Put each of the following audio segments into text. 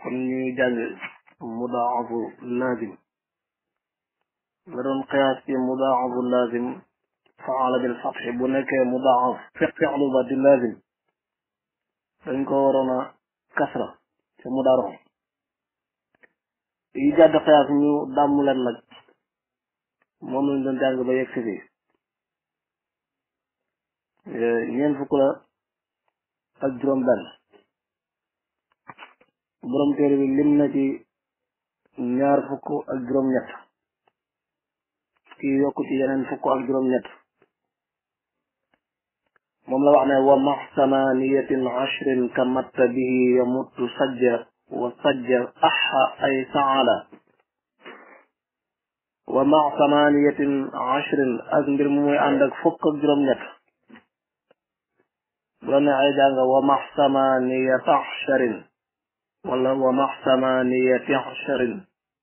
kon ñuy jàng mudaafu laazim nga doon qiyaas ci mudaafu laazim faala bil fatxi bu nekkee mudaaf fi'lu ba di laazim dañ ko waroon a kasra ci mudaaro yi jàdd qiyaas ñu dàmmu leen nag moom lañ doon jàng ba yegg si fii ñeent fukk la ak juróom benn borom téere bi lim na ci ñaar fukk ak juróom ñett kii yokk ci yeneen fukk ak juróom ñett moom la wax ne wa max samaniyatin ashrin ka matta bihi yamuttu sajja wa sajja axa ay saala wa max samaniyatin ashrin ak mbir mu muy ànd ak fukk ak juróom ñett bu la ne ay jàng wa max samaniyata ashrin wala wa max samaniyati ashrin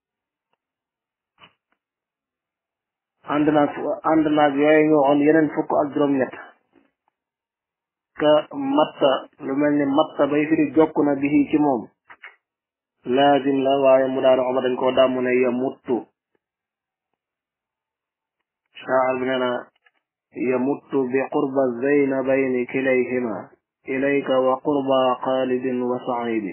ànd naag ànd naag yooyu ñu waxoon yeneen fukk ak juróom-ñett ka matta lu mel ni matta bay firi jokk na bihi ci moom laazim la waaye mu daal xoma dañ koo dàmmu ne ya muttu shaar bi nee na ya muttu bi qurba zaynabayni kilayhima ilayka wa qurba xaalidin wa saidi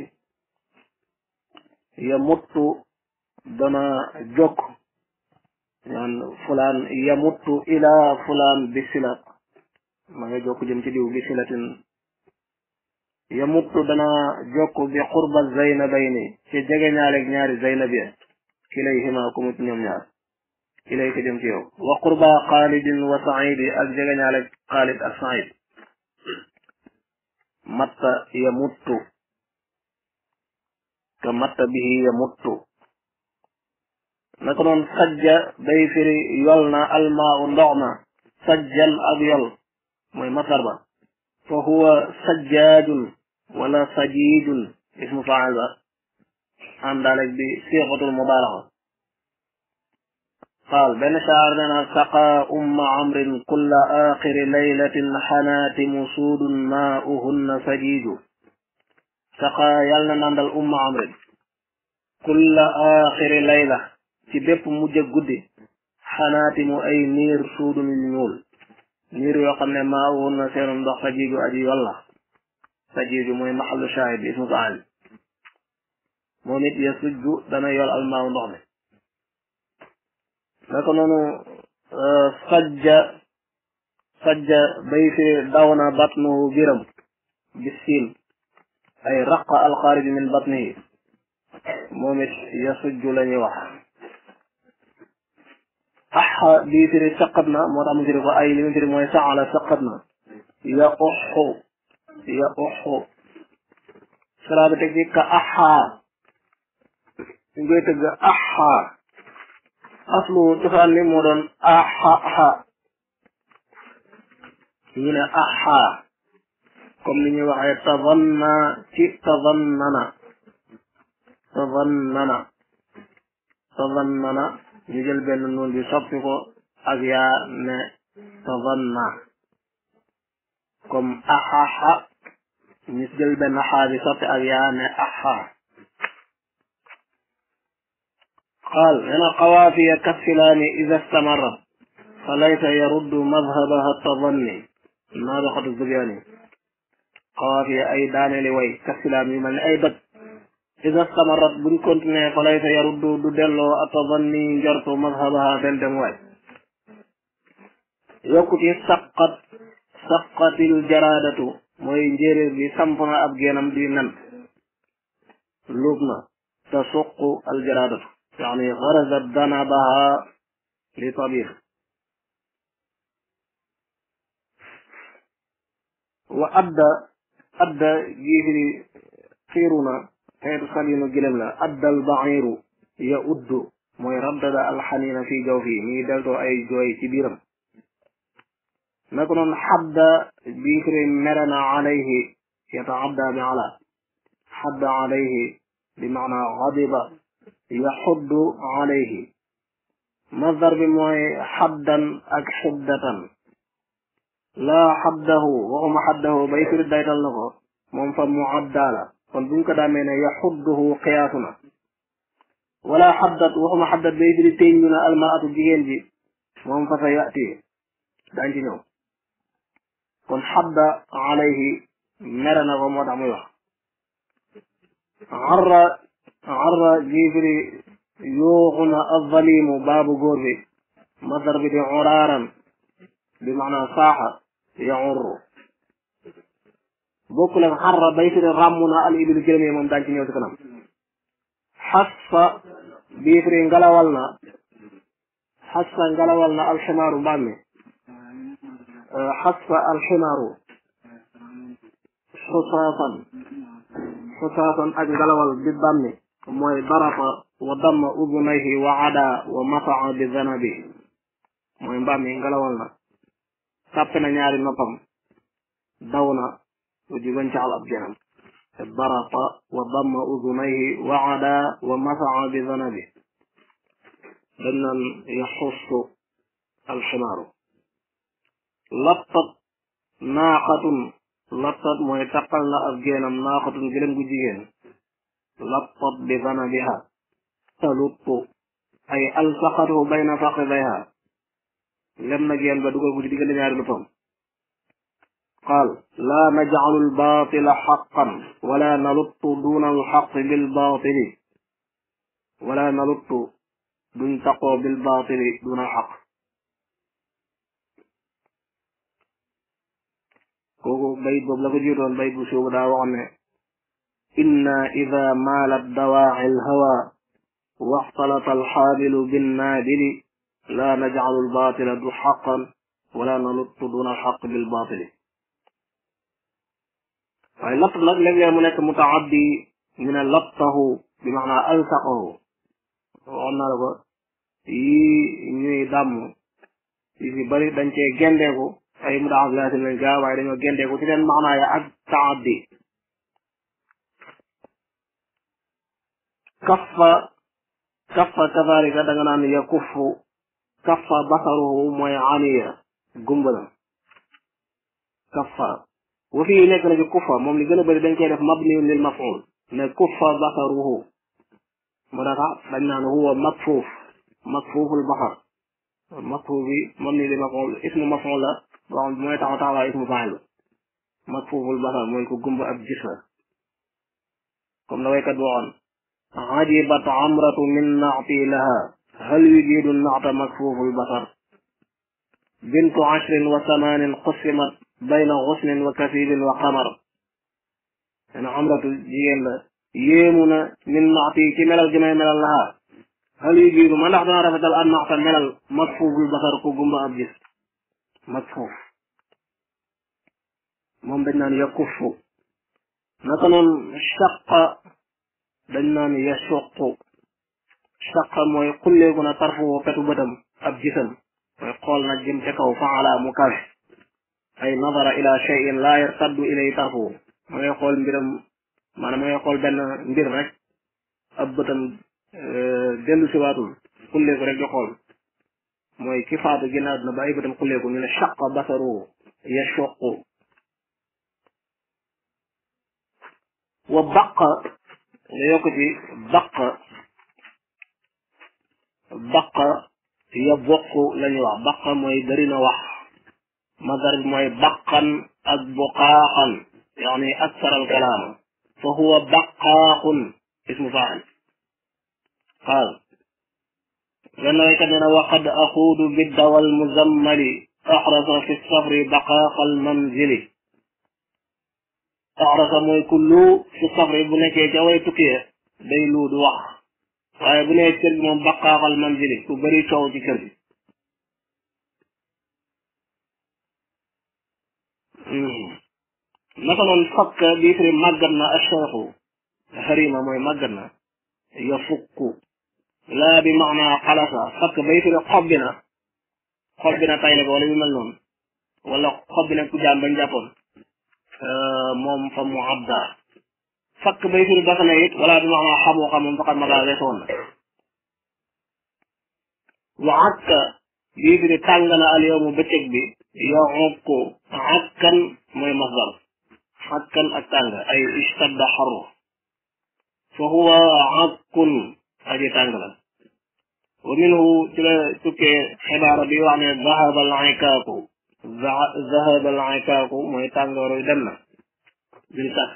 ya muttu dana jokk ñaan fulaan yamuttu ila fulaan bi sila ma nga jokk jëm ci diw bi silatin yamuttu dana jokk bi qurba zaynabayni ci jege ñaaleeg ñaari zaynab ya kilayhima ku mut ñoom ñaar ilayka jëm ci yow wa qurba xaalidin wa saidi ak jege ñaaleeg xaalid ak said matta yamuttu ka matta bihi yamuttu naka noon sajja day firi yol na almaa u ndox ma sajjan ab yol mooy masar ba fa huwa sajjaajun wala sajijun ismu faal ba àndaaleg bi siixatul mubaalaxa qaal benn shaar nena saqa umma amrin kulla axiri laylatin xanaatimu suudun maauhunna sajiju saqa yal na nandal umma amrin kulla axiri layla ci bépp mujj ak guddi xanaati mu ay niir suudun yu ñuul niir yoo xam ne maa woon na seenu ndox sa jiiju aji yolla sa jiiju mooy maxallu shaahid bi ismu faal moom it ya sujju dana yol almaaw ndox mi naka noonu sajja sajja bay fi daw na batnuhu biram bisin ay raqa alxaariji min batnihi moom it ya sujju la ñuy wax axa bii firi saqat na moo tax mu firi ko ay li mu firi mooy saala saqat na ya uxu ya uxu sala bi teg ci ka axaa ñu koy tëgg axaa aslu cosaan li moo doon axaxa ñu ne axaa comme ni ñuy waxee tavanna ci tavannana tavannana tavannana ñu jël benn noon bi soppi ko ak yaa ne tavanna comme axaxa ñu jël benn xaa bi soppi ak yaa ne axa qaal hena qawaafiya kassilaani ida stamarrat fa laysa yaruddu madhabaha tavanni naabixatu zubyaani qawaafiya ay daaneeli way kassilaan yu mel ne ay doj ida stamarat buñ continuer fa laysa yaruddu du delloo atavanni njortu mazhabaha seen dem waay yokku ci saqat saqatil jaraadatu mooy njéeréer bi samp na ab geenam di nen luub na tasuqu al jaraadatu yaani garazat danabaha li tabir wa adda adda giifiri xiiruna xeetu salinu gilem la addal baxiru ya uddu mooy raddada alxanina fi jaw fii mi ngi deltoo ay jooy ci biiram naka noonu xadda bii firi mere na alayhi yataadda bi ala xadda alayhi bi maana xadiba yaxuddu alayhi masdar bi mooy xaddan ak xiddatan laa xaddahu waxuma xaddahu bay firi daytal na ko moom fa muadda la kon buñ ko daamee ne yaxudduhu xiyaasu na wala xaddat waxuma xaddat bay firi téeñ ñu na almaratu jigéen ji moom fa sa yati daañ ci ñëw kon xadda alayhi mere na ko moo tax muy wax arra arra jii firi yuuxu na alzalimu baabu góor bi masdar bi di uraaran bi maanaa saaxa yaurru bokkul ak xarra bay firi ràmm na al ibilu gëlëm moom daañ ci ñëw ci kanam xassa bii firi ngalawal na xassa ngalawal na alximaaru mbaam mi xassa alximaaru xusaasan xusaasan ak ngalawal bi bàmmi mooy darafa wa damma udunayhi wa ada wa masaa bi zanabi mooy mbaam mi ngalawal na sàppe na ñaari noppam daw na uji wancaxal ab genam darafa wa damma udunayhi wa ada wa masaa bi zanabi dañ naan yaxussu alximaaru lattat naaqatun lattat mooy taqal na ab geenam naaqatun gëlëm gu jigéen lattat bi zanabiha taluttu ay alsaqathu bayna faqidayha lem na geen ba dugal ko ci diggante ñaari luppam qaal laa najcalu albaatila xaqan wala naluttu duna alxaqi bilbaatili wala naluttu duñ taqoo bilbaatili duna alxaq kooku bayit boobu la ko jiitoon bayit bu suubu daa waxoon ne inna ida maalat dawaaci alhawa waxtalata alxaabilu binnaabili laa najcalu albaatila du xaqan wala naluttu duna alxaq bilbaatili waaye latt nag léeg-léeg mu nekk mutaaddi ñu ne lattahu bi maanaa alsaqahu waxoon naa la ko yii ñuy dàmm yi ci bari dañ cee gendeeku ay mudaaf laasim lañ gaa waaye dañoo gendeeku ci leen maanaa ya ak taaddi kaffa kaffa kazalika da nga naan ya kuffu kaffa basaruhu mooy aniya gumba na kaffa wa fii nekk na ci kuffa moom li gën a bëri dañ koy def mabniun lil maf'ul ne kuffa basaruhu moo tax dañ naan huwa makfuuf makfuuful basar makfuuf bi mabni lil maf'ul ismu maf'ul la boo xam mooy taxaw taxawaay ismu fa'il makfuuful basar mooy ko gumba ab gis la comme la waykat boo waxoon ajibat amratu min naati laha hal yujidu naata makfuuful basar bintu ashrin wa samanin qusimat bayna xusnin wa kasibin wa qamar ena amratu jigéen la yéemu na min naati ci melal gi may melal laha hal yujidu ma ndax dana rafetal an naata melal makfuuful basar ko gumba ab gis makfuuf moom dañ naan yakuffu naka noonu shaqa dañ naan yasuqu shaqa mooy xulleeku na tarfu petu bëtam ab gisam mooy xool na jëm ca kaw faala mu kawe ay nadara ila cheyin laa yartaddu ilay tarfu ma ngay xool mbiram maanaam ma ngay xool benn mbir rek ab bëtam dellu siwaatul xulleeku rek di xool mooy ki faatu génn àdduna ba ay bëtam xulleeku ñu ne shaqa basaru yasuqu wa baq nga yokk ci baq baq ya bokk la ñuy wax baq mooy bari na wax masdar bi mooy baqan ak buqaaxan yaani aksar al kalaam fa huwa baqaaxun ismu faa'il qaal benn waykat nee na waqad axuudu biddawa almuzammali axrasa fi safri baqaaqa almanzili axrasa mooy ku luu fi safri bu nekkee ca way tukkee day luu du wax waaye bu nee kër gi moom baqaaxal manzili ku bëri coow ci kër gi naka noonu fakk bii firi màggat na acheikhu harima mooy màggat na ya fukku laa bi maanaa xalasa fakk bay firi xobbi na xobbi na tayle ko wala yu mel noonu wala xobbi na ku jaam bañ jàppoon moom fa mu abda fakk bay firi dafa na it wala bi maanaa xamoo xam moom faqat ma daa weesoon na wa akka bii firi tàng na al yowmu bëccëg bi yaukku akkan mooy masdar akkan ak tàng ay istadda xarru fa huwa akkun aji tàng la wa minhu ci la tukkee xibaara bi wax ne zahaba al ikaaku zahaba al ikaaku mooy tàngooru dem na bil kas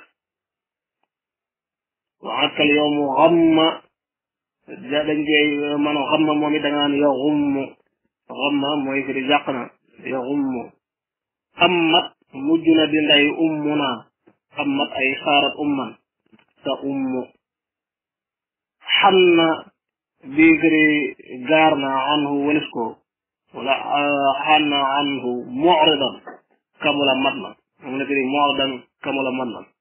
wa akkal yowmu xamma ja dañ koy man xamma moom it da nga naan yaxummu xamma mooy fi di jàq na yaxummu xammat mujj na di nday ummu naa xammat ay xaarat umman sa ummu xam na bii firi gaar na anhu walis ko wala xam na anhu mucridan kamula mat na moom la firi mucridan kamula mat na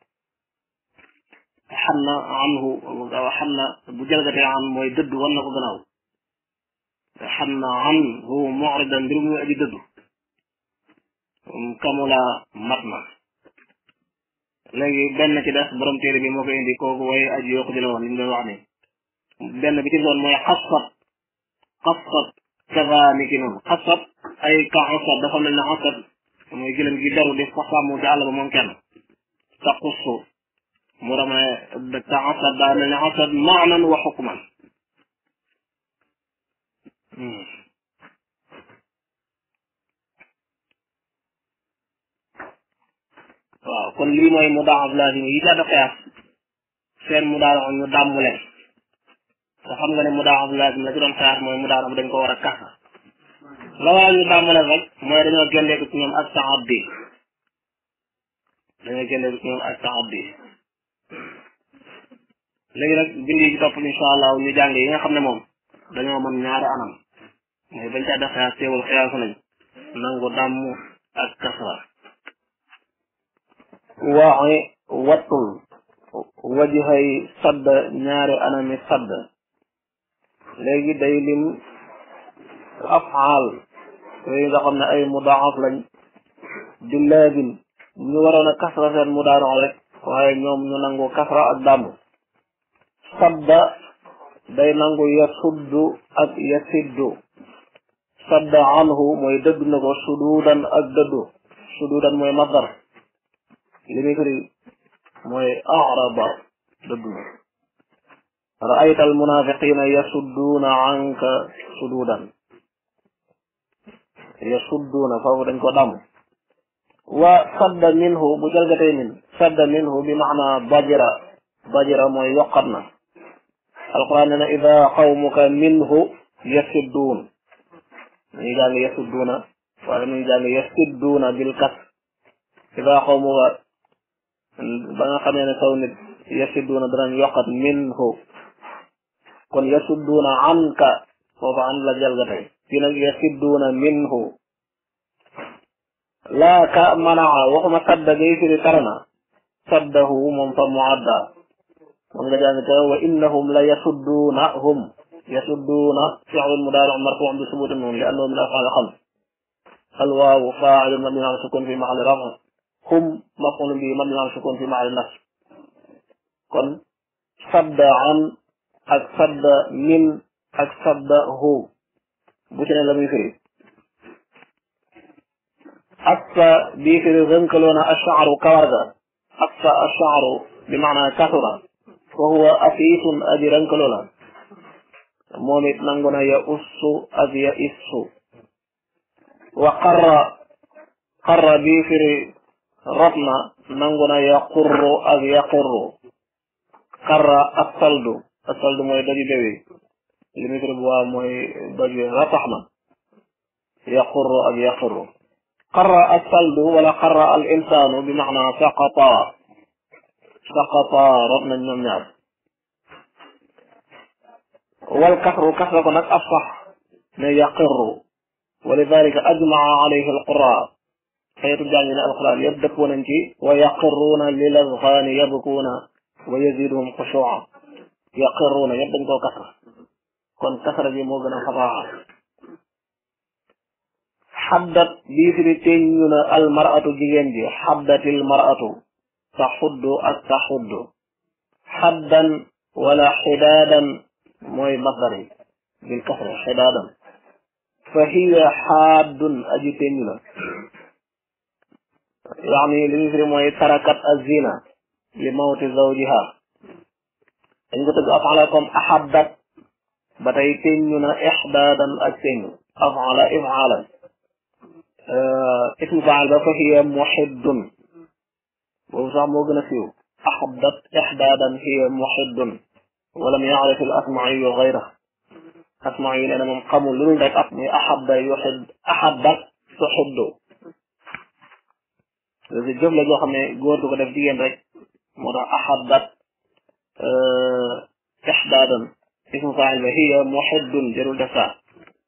xam na anhu xam na bu jalgatee an mooy dëdd wan na ko gannaaw xam na anhu mucridan mbir muy aji dëddu kamula mat na léegi benn ci des borom téere bi moo ko indi kooku way aji yokku di la woon li mu doon wax ni benn bi ci doon mooy xasat xasat kaza ni ki noonu xasat ay ka xasat dafa mel ne xasat mooy gëlëm gi daru di fa sàmm ci àll ba moom kenn sa xussu mu rama ne ka xasat daa mel ne xasat maanan wa xukman waaw kon lii mooy mu daaf lazim yi jàdd xiyaas seen mu daal ñu dàmmu leen te xam nga ne mu daaf lazim la ci doon xiyaas mooy mu daal dañ ko war a kasa la waral ñu dàmmu leen rek mooy dañoo génneeku ci ñoom ak taaddi dañoo génneeku ci ñoom ak taaddi léegi nag bind yi ci topp insha allah ñu jàng yi nga xam ne moom dañoo mën ñaari anam mooy bañ caa def xiyaas teewul xiyaas nañ nangu dàmm ak kasra waaye wattul wajhay sadd ñaari anami sadd léegi day lim afaal yooyu nga xam ne ay mudaaf lañ di laazim ñu waroon a kasra seen mudaaro rek waaye ñoom ñu nangu kasra ak dàmm sadda day nangu yasuddu ak yasiddu sadda anhu mooy dëdd na ko suduudan ak dëddu suduudan mooy masdar li muy firi mooy araba dëddu na raayta almunafiqina yasudduuna anka suduudan yasudduuna foofu dañ ko dam wa sadda minhu bu jalgatee min sadda minhu bi maana bajira bajira mooy yokkat na alquran ne na ida qawmuka minhu yasudduun dañuy jàng yasudduuna wala dañuy jàng yasidduuna bil kas ida qawmuka ba nga xamee ne saw nit yasidduuna danañ yokkat minhu kon yasudduuna anka foofu an la jalgatee fii nag yasidduuna minhu laa ka manaa waxuma sadda gay firi tarana saddahu moom fa muadda moom nga jàng te wa innahum la yasudduunahum yasudduuna fi'lun mudaari'un marfuu'un bi subuuti nuun li annahu min af'aali xams alwaawu faa'ilun mabniyyun ala sukuun fi mahalli raf'in hum maf'uulun bihi mabniyyun ala sukuun fi mahalli nasb kon sadda an ak sadda min ak sadda hu bu ci ne la muy firi assa bii firi rënkaloona ashaaru kawar ga assa ashaaru bi maana kasura fa huwa afiisun aji rënkaloo la moom it nangu na ya ussu ak ya issu wa qarra qarra bii firi rot na nangu na ya qurru ak ya qurru qarra assaldu assaldu mooy doji bewi li muy firi bu waa mooy doji ratax na ya qurru ak ya qurru qarra assaldu wala qarra al insaanu bi maana saqata saqata rot nañ ñoom ñaar wal kasru kasra ko nag afsax ne yaqirru wa lidalika ajmaa alayhi alqura xeetu jàng ne alquran yëpp dëppoo nañ ci wa yaqirruuna lil azqaani yabkuuna wa yaziduhum xushuuca yaqirruuna yëpp dañ koo kasra kon kasra bi moo gën a fasaa xaddat bii firi teññu na almaratu jigéen ji xaddatil maratu taxuddu ak taxuddu xaddan wala xidaadan mooy masdar yi bil kasra xidaadan fa hiya xaaddun aji teññu la yaani li ñu firi mooy tarakat azina li mawti zawjiha dañ ko tëgg afala comme ahabbat ba tey teññu na ixdaadan ak teññu afala ifaalan ismu faal ba fa hiya muhiddun boobu sax moo gën a siiw ahabbat ixdaadan hiya muhiddun walam yaarif al asmaiyu gayra asmaiyu nee na moom xamul lu dul rek ak muy ahabba yuhid ahabbat tuhiddu loolu jëf la joo xam ne góor du ko def jigéen rek moo tax ahabbat ixdaadan ismu faal ba hiya muhiddun jarul def saa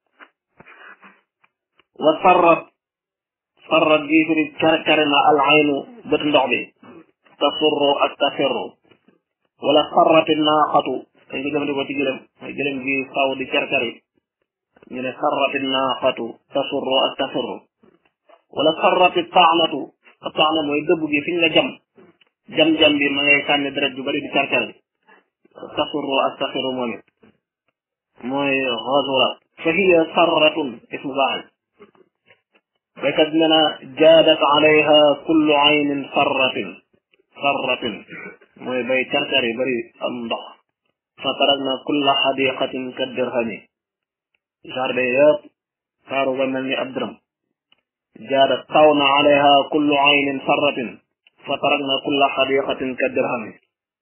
wa sarrat sarrat bii firi kare kare na al aynu bët ndox bi tasurru ak tafirru wala sarrati naaxatu dañ ko jëfandikoo ci gëlëm mooy gëlëm gi saw di kerkari ñu ne sarrati naaxatu tasurru ak tafirru wala sarrati taanatu taana mooy dëbb gi fi ñu la jam jam-jam bi ma ngay sànni deret ju bari di kerkari tasurru ak tafirru moom it mooy xazura fa hiya sarratun ismu faa'il baykat nee na jaadat alayha kullu aynin sarratin sarratin mooy bay carcar yi bari am ndox fa tarakna kulla xadiqatin ka dirhami jardin yëpp saaru ba mel ni ab dërëm jaadat taw na alayha kullu aynin sarratin fa tarakna kulla xadiqatin ka dirhami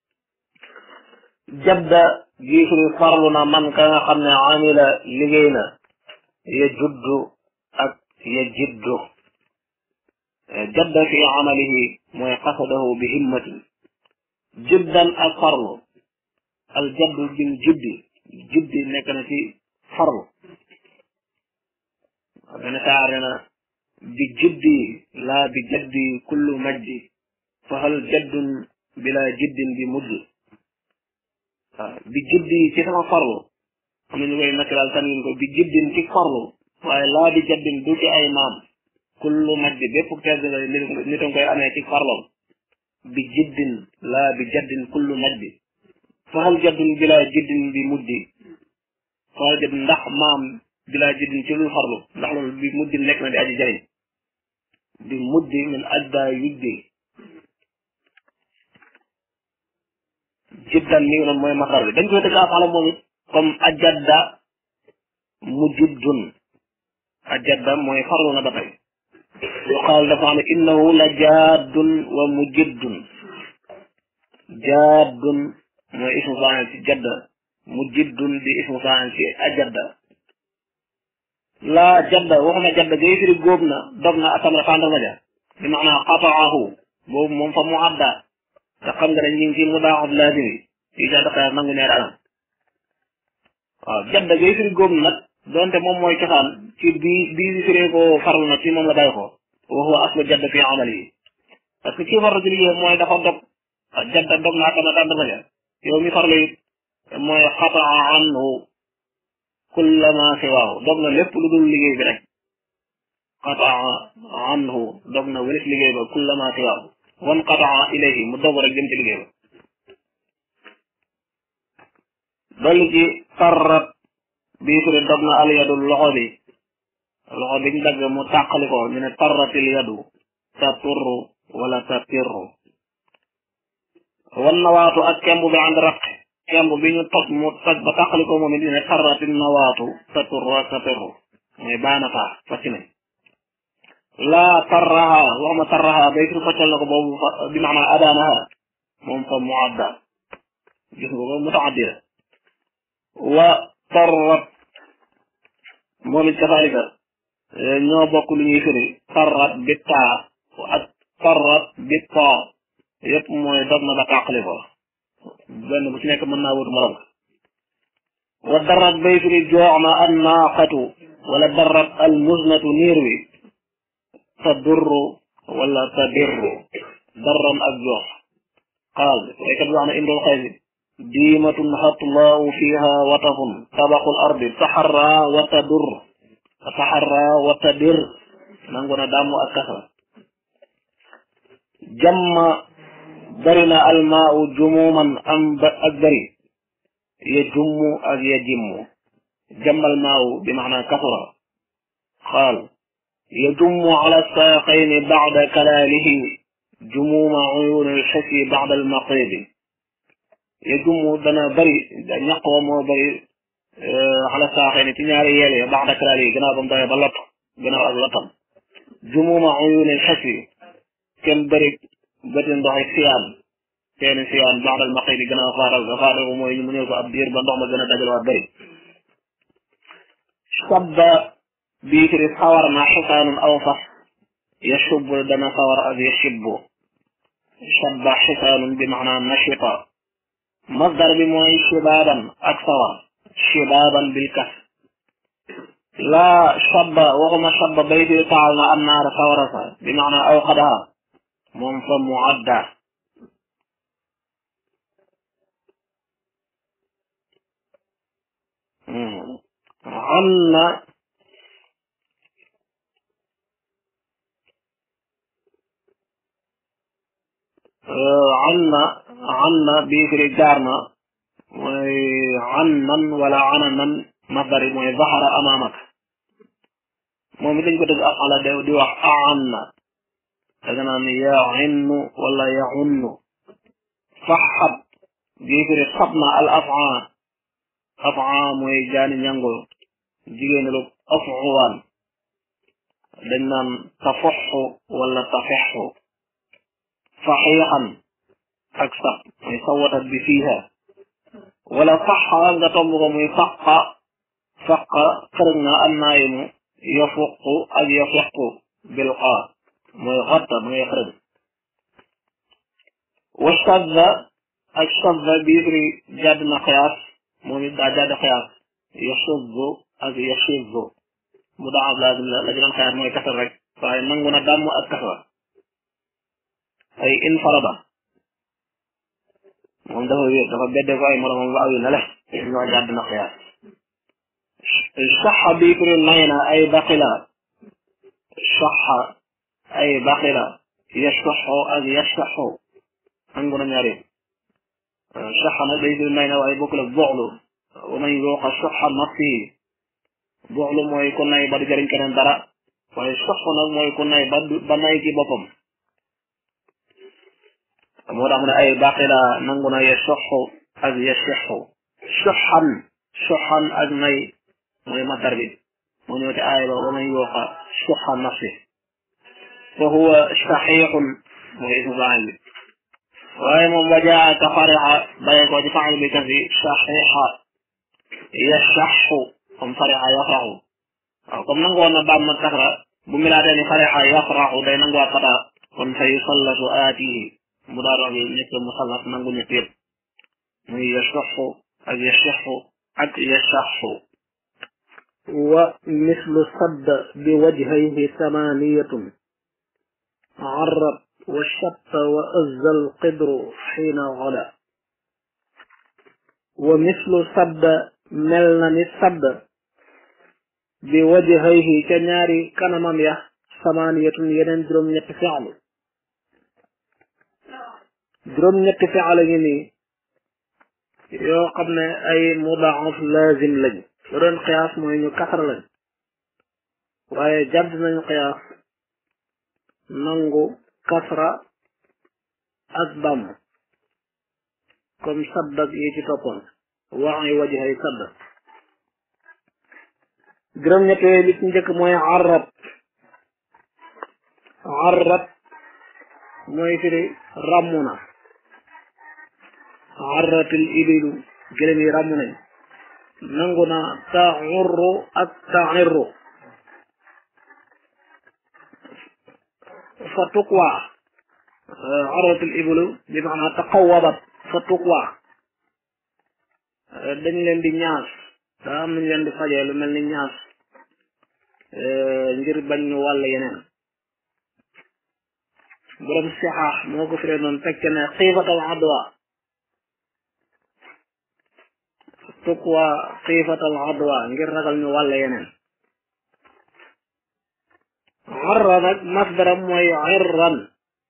jadda giifiri farlu na man ka nga xam ne amila liggéey na ya juddu ak ya jiddu jadda fi amalihi mooy qasadahu bi himmatin jiddan ak farlu al jaddu bil jiddi jiddi nekk na ci farlu benn saare na bi jiddi laa bi jaddi kullu majdi fa hal jaddun bila jiddin bi mujdi waaw bi jiddi ci sama farlu am nañu koy nakkilaal tanwin ko bi jiddin ci farlu waaye laa bi jaddin du ci ay maam kullu majdi bépp tedd nga nit a koy amee ci farloom bi jiddin laa bi jaddin kullu majdi faxal jaddun bilaa jiddin bi muddi faxal jaddin ndax maam bilaa jiddin ci lul farlu ndax loolu bi muddi nekk na di aji jariñ bi muddi min ajda yujdi jiddan mi ngi noonu mooy masar bi dañ koy tëgg afala moom it comme ajadda mujiddun ajadda mooy farlu na ba tey yuqaal dafa xam ne innahu la jaaddun wa mujiddun jaaddun mooy ismu faa'il ci jadda mujiddun di ismu faa'il ci ajadda laa jadda waxuma jadda gay firi góob na dog na atamra tàndarma ja bi maanaa qataahu boobu moom fa mu adda te xam nga ne ñu ngi ci mudaaf laazim yi fii ca daqaar nangu ñaari anam waaw jadda gay firi góob na nag donte moom mooy cosaan ci bii bii firee ko farlu na ci moom la bàyyi ko wa huwa aslu jadd fi amal yi parce que kii farlu ci liggéey mooy dafa dog jadda dog naa tama tàndama ja yow mi farlu it mooy xataa anhu kulla ma siwaahu dog na lépp lu dul liggéey bi rek xataa anhu dog na wëlis liggéey ba kulla ma siwaahu wan xataa ilayhi mu dog rek jëm ci liggéey ba dolli ci tarrat bii firi dog na al yadu loxo bi loxo biñ dagg mu tàqali ko ñu ne tarratil yadu ta turru wala ta tirru wan nawaatu ak kemb bi ànd raq kemb bi ñu toj mu toj ba tàqali ko moom it ñu ne tarratil nawaatu ta turru ak ta tirru mooy baana faa facc nañ laa tarraha waxuma tarraha bay firi faccal na ko boobu bi maanaa adaanaha moom fa muadda gis nga ko mutaaddida wa tarrat moom it kazalika ñoo bokk lu ñuy firi tarrat bi taa ak tarrat bi taa yépp mooy dog na ba tàqali ko benn bu ci nekk mën naa wut morom wa darrat bay firi joox na an naaqatu wala darrat al muznatu niir wi ta durru wala ta dirru darran ak joox qaal waykat bi wax na imrul xaysi diimatun xatlaawu fiha watafun tabaqul ardi taxarra wa tadur taxarra wa tadir nangu na dàmm ak kasa jamma bari na almaau jumuman am ak bari ya jummu ak ya jimmu jammal maawu bi maana kasura qaal ya jummu ala saaqayni bacda kalaalihi jumuma uyuuni alxisi bacda almaqidi ya jummu dana bëri ñaq wa moo bëri xala saaxee ni ci ñaari yeel ya baax dakraal yi gannaaw ba mu doyee ba lott gannaaw ak lottam jumuma uyunil xes yi kenn bëri bëti ndox yi siyaan seeni siyaan baax dal maqi di gannaaw faatal ga faatal ko mooy mu ñëw ko ab diir ba ndox ma gën a dajalewaat bëri sabba bii firi sawar na xisaanun aw fas yashubbu dana sawar ak yashibbu sabba xisaanun bi maanaa nashita masdar bi mooy shibaaban ak sawar shibaaban bil kas laa sabba waxuma sabba bay firi taal na am naara sawara sa bi maanaa aw xadaha moom fa muadda am na an na an na bii firi jaar na mooy an nan wala ana nan masdari mooy zahara amaamak moom it dañ ko dëgg ak ala de di wax aan na danga naan yaxinnu wala yaxunnu faxat bii firi xab na al afaa afaa mooy jaani ñango jigéen lu afuwaan dañ naan tafoxu wala tafexu faxiixan ak sax muy sawatat bi fiiha wala faxa nga tomb ko muy faqa faqa xërëg na annaayimu yafuqu ak yafiqu bil xaa mooy xotta mooy xërëg wa shadda ak shadda biibri jàdd na xiyaas moom it daa jàdd xiyaas yashuddu ak yashiddu mu daa ab laazim la la ci doon xiyaas mooy kasar rek waaye nangu na dàmm ak kasra ay infarada moom dafa wér dafa bedde ko ay moromam ba awi na le ñoo jàdd na xiyaas saxa bii firi nay na ay baqila saxa ay baqila yashaxu ak yashaxu nangu na ñaari saxa nag day firi nay na waaye bokkul ak boxlu wa man yuuqa saxa nafsihi boxlu mooy ku nay ba du jëriñ keneen dara waaye saxu nag mooy ku nay ba ba nay ci boppam moo tax mu ne ay baqila nangu na yashaxu ak yashaxu soxan soxan ak nay mooy matar bi moo ñëw ci aaya ba wa man yuuqa soxa nafsi fa huwa saxiixun mooy ismu faa'il bi waaye moom wajaa ka farixa bàyyi ko ci faa'il bi kasi saxiixa yasaxu comme farixa yafraxu waaw comme nangoon na baam mag kasra bu milaatee ni farixa yafraxu day nanguwaat fata kon fa yusallasu aatihi mu daa roog yi nekk musallas nangu ñett yëpp muy yasaxu ak yasaxu ak yasaxu wa mislu sadd bi wajhayhi samaniyatun arrat wa shatta wa azza alqidru xiina gada wa mislu sadd mel na ni sadd bi wajhayhi ca ñaari kanamam ya samaniyatun yeneen juróom-ñetti fi'lu juróom-ñetti fi'lu ngi nii yoo xam ne ay mudaaf laazim lañ lu doon xiyaas mooy ñu kasar lañ waaye jàdd nañu xiyaas nangu kasra ak damm comme saddak yi ci toppoon wax yi wajhay sadd juróom-ñett yooyu li ci njëkk mooy arrat arrat mooy firi ràmmu na arratil ibilu gëlëm yi ràmmu nañ nangu na taxurru ak taxirru fa tuqwa arratil ibilu bi maanaa taqawabat fa tuqwa dañ leen di ñaas daa am nañ leen di fajee lu mel ni ñaas ngir bañ ñu wàll yeneen borom sixaax moo ko firee noonu fekk ne xiifatal adwa tuqwa xiifatal adwa ngir ragal ñu wàll yeneen arra nag masdaram mooy irran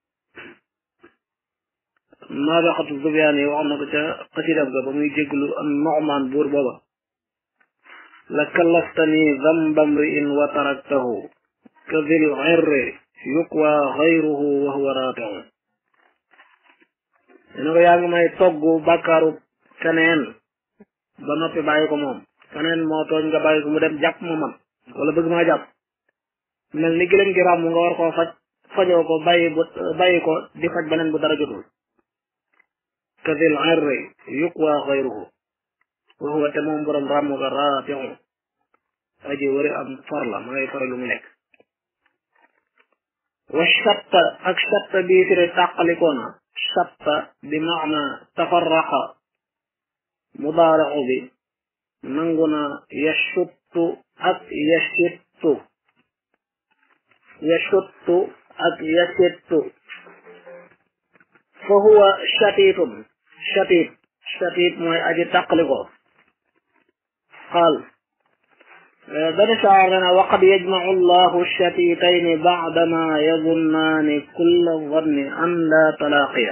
naabixatu zubyaan yi wax na ko ca xasidam ga ba muy jéglu am noxmaan buur booba la kallaftani damba mri'in wa taraktahu ka dil irri yuqwa xayruhu wa huwa raati'un dina ko yaa ngi may togg bàkkaaru keneen ba noppi bàyyi ko moom keneen moo tooñ nga bàyyi ko mu dem jàpp ma man wala bëgg maa jàpp mel ni gëlëm gi ràmm nga war koo faj fajoo ko bàyyi bu bàyyi ko di faj beneen bu dara jotul kadil irri yuqwa xayruhu wa huwa te moom borom ràmm ga raatiu aji wari am far la ma ngay fare lu mu nekk wa shatta ak shatta bii firi tàqalikoona shatta bi maana tafarraqa mudaarixu bi nangu na yashuttu ak yashittu yashuttu ak yashittu fa huwa shatitun shatit shatit mooy aji tàqalikoo qaal benn shaar lana waqad yajmacu allahu shatitayni bacdama yadunnaani kulla danni an la talaaqiya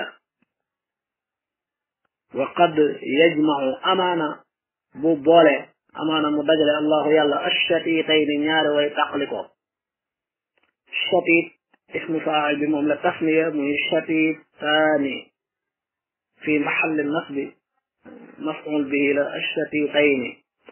waqad yajmacu amaana bu boole amaana mu dajale allahu yàlla ashatitayni ñaari way tàqalikoo shatit ismu faacil bi moom la tasniya muy shatitaani fi maxalli nasbi mafcul bihi la ashatitayni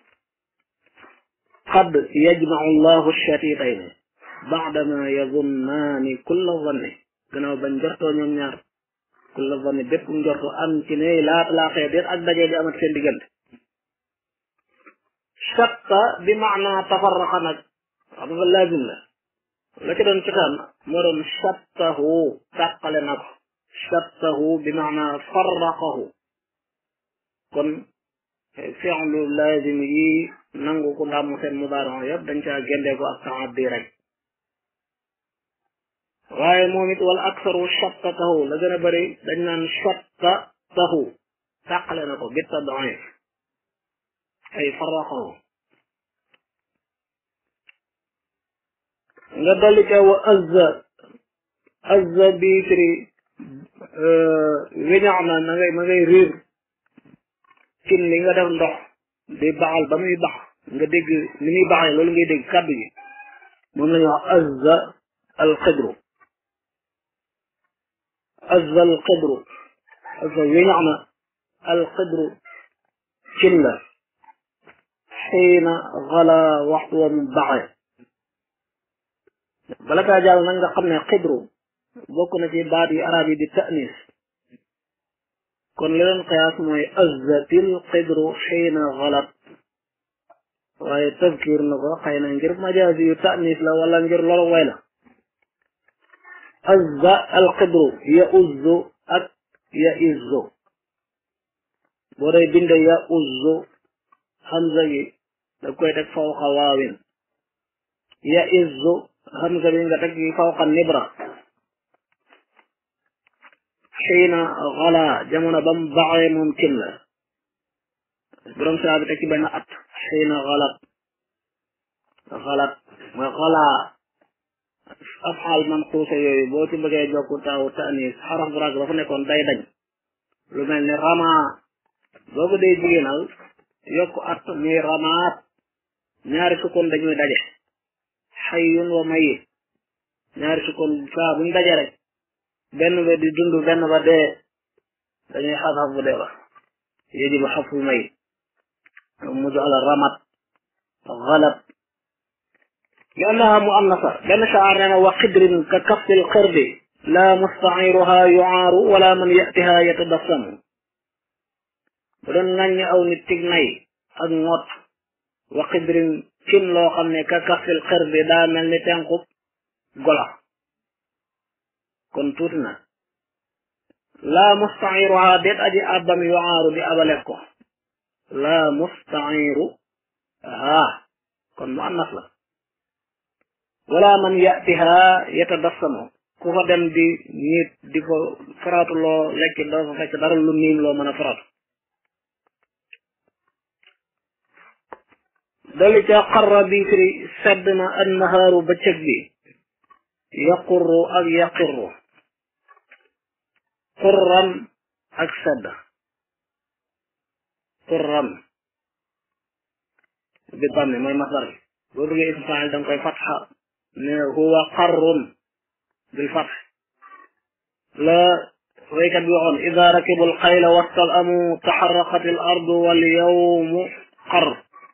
qad yajmacu allahu shatitayni baadama yadunnaani kulla zanni gannaaw bañ njortoo ñoom ñaar kulla zanni bépp njorto am ci ne laata laaxee déet ak dajee di amat seen diggante shatta bi maana tafarraqa nag xam nga laazim la la ci doon cosaan moo doon shattahu tàqale na ko shattahu bi maana farraqahu kon fi'lu laazim yi nangu ku ndàmm seen mudaari yëpp dañ caa géndee ko ak taaddi rek waaye moom it wala aksaru shattatahu la gën a bëri dañ naan shattatahu tàqale na ko bi tad'if ay farraqahu nga dolli ca wa azza azza bi firi weñax na na ngay ma ngay riir cin li nga def ndox di baxal ba muy bax nga dégg ni muy baxee loolu ngay dégg kàddu gi moom la ñuy wax azza alxidru azza alxidru azza weñax na alxidru cin la xiina xala waxtu wa mu baxee bala kaa jàll nag nga xam ne xidru bokk na ci baat yi arab yi di ta'nis kon li leen qiyaas mooy azzatil xidru xiina xalat waaye tazkir na ko xëy na ngir majaasi yu ta'nis la wala ngir loolu way la azza al xidru ya uzzu ak ya izzu boo day binde ya uzzu hamza gi da koy teg fawqa waawin ya izzu hamza bi nga teg fawqa nibra xiina xala jamono ba mu baxee moom cin la borom saa bi teg ci benn at xiina xalat xalat mooy xalaa afxaal manquusa yooyu boo ci bëggee jokku taawu tanis xaraf bu rag ba fa nekkoon day dañ lu mel ni rama boo ko dee jigéenal yokku at muy ramaat ñaari sukkoon dañuy daje xayyun wa mayit ñaari sukkoon saa buñ daje rek benn ba di dund benn ba dee dañuy xasaf bu dee ba yajibu xaful mayit mu jox la ramat xalat li annaha muannasa benn shaar nee na wa xidrin ka kafil xirdi la mustaciruha yucaaru wala man yatiha yatadassamu bu doon ŋàññi aw nit tig nay ak ŋot wa xidrin cin loo xam ne ka kafil xirdi daa mel ni tenqub gola kon tuuti na la mustaciruha déet aji abbam yucaaru di abaleef ko la mustaciru haa kon muannas la wala man yatiha yatadassamu ku fa dem di nit di ko faratu loo lekk doo fa fekk dara lu niim loo mën a faratu dali ca xarra bi firi sedd na annahaaru bëccëg bi yaqurru ak yaqirru qurran ak sedd qurran bi dammi mooy masdar bi boo bëggee ismu faa'il danga koy fatxa ne huwa qarrun bil fath la waykat bi waxoon ida rakibu alxayla wastal amu taxaraqat al ardu wal yawmu xar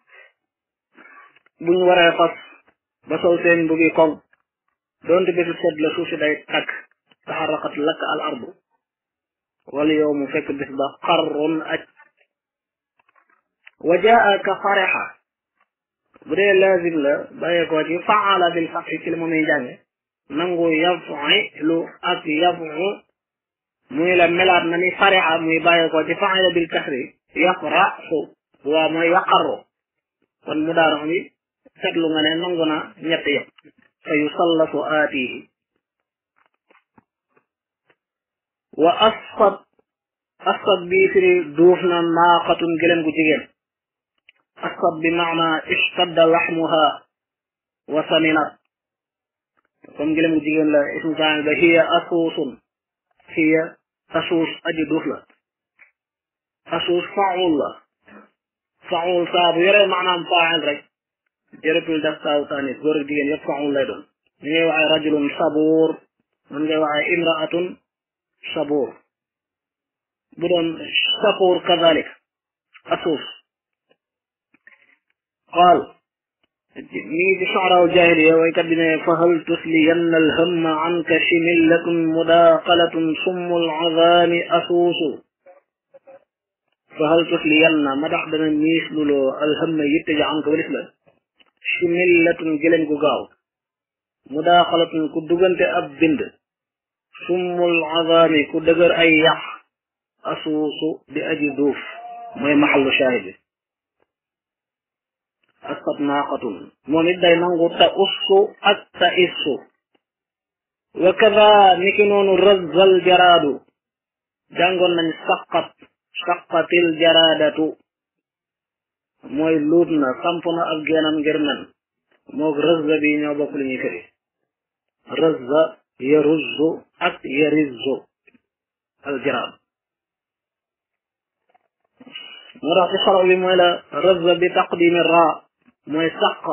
buñ waree fas ba sol seen mbugi koŋ doonte bésu sedd la suuf si day takk taxaraqat lakk al ardu wal yawmu fekk bis ba xarrun aj wa jaa ka farixa bu dee laazim la bàyyeekoo ci faala bil fatxi ci la moom muy jànge nangu yafilu ak yafu muy la melaat na ni farixa muy bàyyeekoo ci faala bil kasri yafraxu waa mooy yaqarru kon mu daara bi seetlu nga ne nangu na ñett yëpp fa yusallasu aatihi wa asfat asfat bii firi duuf na naaqatun gëlëm gu jigéen asfat bi maana ishtadda laxmuha wa saminat comme gëlëm gu jigéen la ismu faa'il ba hiya asuusun hiya asuus aji duuf la asuus faul la faul saa bu yoree maanaam faa'il rek jërëtul def saaw taanis góor ak jigéen yëpp faul lay doon ni ngay waxee rajulun sabuur man ngay waxee imraatun sabuur bu doon sabuur kazalik asuus qaal mi ngi ci soxraaw jaahiliya waykat bi ne fa hal tusliyanna alhamma anka shimillatun mudaqalatun summul azaami asuusu fa hal tusliyanna ma dax dana miis luloo alhamma yitte ja anka walis la shimillatun gëlëm gu gaaw mudaaxalatun ku dugante ab bind summul azaami ku dëgër ay yax asuusu di aji duuf mooy maxallu shaahid bi asqat naaqatun moom it day nangu ta ussu ak ta issu wa kada niki noonu razzal jaraadu jàngoon nañ saqat saqatil jaraadatu mooy luut na samp na ab geenam ngir nen moog rëzza bi ñoo bokk li ñuy firi rëzza yaruzzu ak yarizzu aljaraad moo tax ci xaro bi mooy la rëzza bi taqdimi ra mooy saqa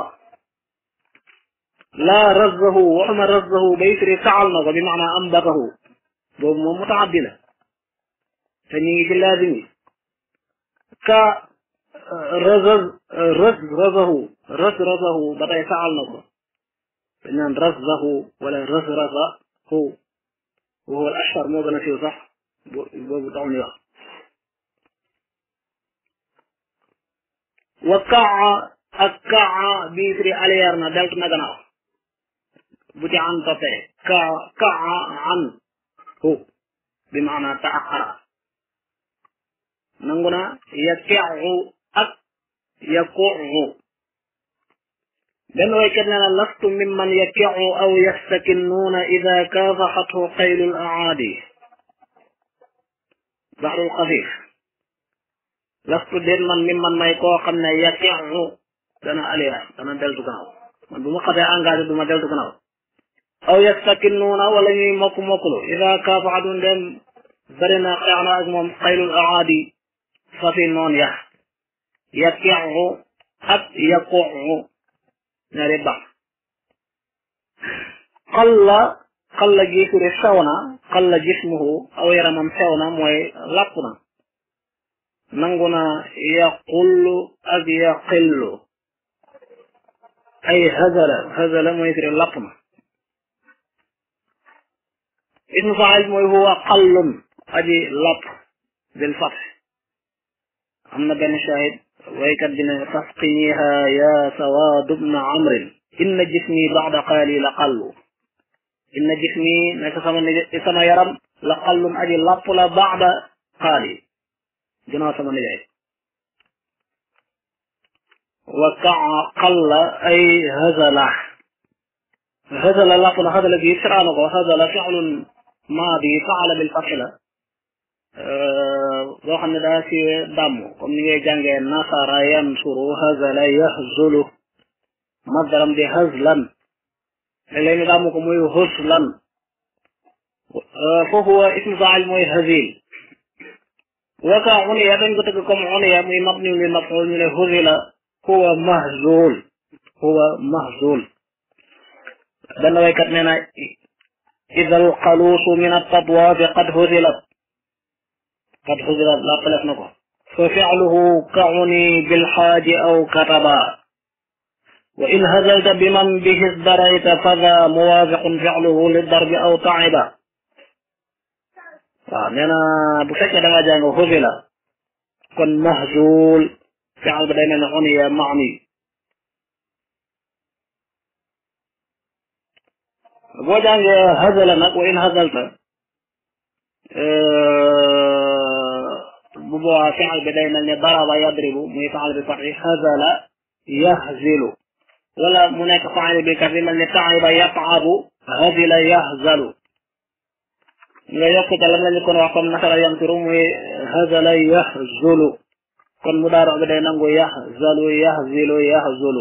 laa razzahu waxuma razzahu bay firi taal na ko bi maanaa ambatahu boobu moom mutaaddi la te ñu ngi ci laazim yi ka razaz raz razahu raz razahu ba tey saal na ko dañ naan razzahu wala raz razahu wa huwa al ashhar moo gën a siiw sax boobu taxul ñu wax wa kaa ak kaa bii firi aliyeer na deltu na gannaaw bu ci an toppee kaa kaa an hu bi maana taaxara nangu na yakeexu ak yakuxu benn waykat nee na lastu mimman yakexu aw yastakinnuuna ida kaafaxathu xaylul aadi baxrul xafif lastu déet man mimman may koo xam ne yakexu dana aliya dana deltu gannaaw man bu ma xasee engagé du ma deltu gannaaw aw yastakinnuuna wala ñuy mokk mokklu ida kaafaxatu ndem bari na xeex na ak moom xaylul aadi fafi noon ya yakexu ak yakuxu ñaari bax xalla xalla gi firi sew na xalla jismuhu aw yaramam sew na mooy làpp na nangu na yaqullu ak yaqillu ay hazala hazala mooy firi làpp na ismu faa'il mooy huwa xallun aji làpp bil fath am na benn shahid waykat bi ne fasqiniha ya sawaad bna amrin inna jismi ba'da qaali la qallu inna jismi nekk sama sama yaram la qallun aji lapp la ba'da qaali ginnaaw sama nijaay wa kaa qalla ay hazala hazala lapp na hazala gi siraana ko hazala fi'lun maadi faala bil fath la boo xam ne daa si dàmm comme ni ngay jàngee nasara yansuru hazala yahzulu masdaram di hazlan léeg-léeg ñu dàmm ko muy huslan foofu wa ismu faa'il mooy hazil waka uniya dañ ko tëgg comme uniya muy mabni li maf'ul ñu ne huzila huwa mahzul huwa mahzul benn waykat nee na ida alqaluusu min altatwaafi qad huzilat qad xusirat lappalef na ko fa fi'luhu kauni bilxaaji aw kataba wa in hazalta biman bihi darayta fada muwaafiqun fi'luhu lidarbi aw ta'iba waaw nee na bu fekkee da ngaa jàng xusila kon mahzul fi'l ba day mel ne uniya maani boo jàngee hazala nag wa in hazalta bu boobaa fi'l bi day mel ne daraba yadribu muy fi'l bi fatxi hazala yahzilu wala mu nekk fi'l bi kasi mel ne ta'iba yat'abu hazila yahzalu nga yokk ca lam lañu kon wax comme nasara yamtiru muy hazala yahzulu kon mu daaro bi day nangu yahzalu yahzilu yahzulu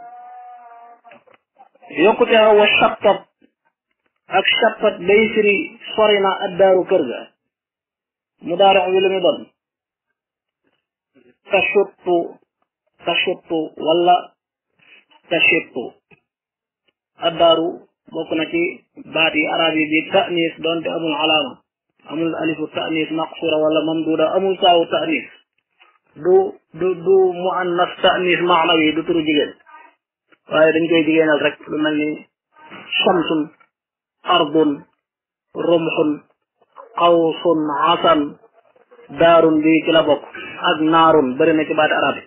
yokkute wa shattat ak shattat day firi sori na addaaru kër ga mu daaro bi lu mu doon tashuttu tashuttu wala tashittu addaaru bokk na ci baat yi arab yi bi ta'nis doonte amul alaama amul alifu ta'nis maqsura wala mamduda amul saawu ta'nis du du du muannas ta'nis maanawi du turu jigéen waaye dañ koy jigéenal rek lu mel ni shamsun ardun rumxun qawsun asan daarun bi ci la bokk ak naarun bëri na ci baati arab yi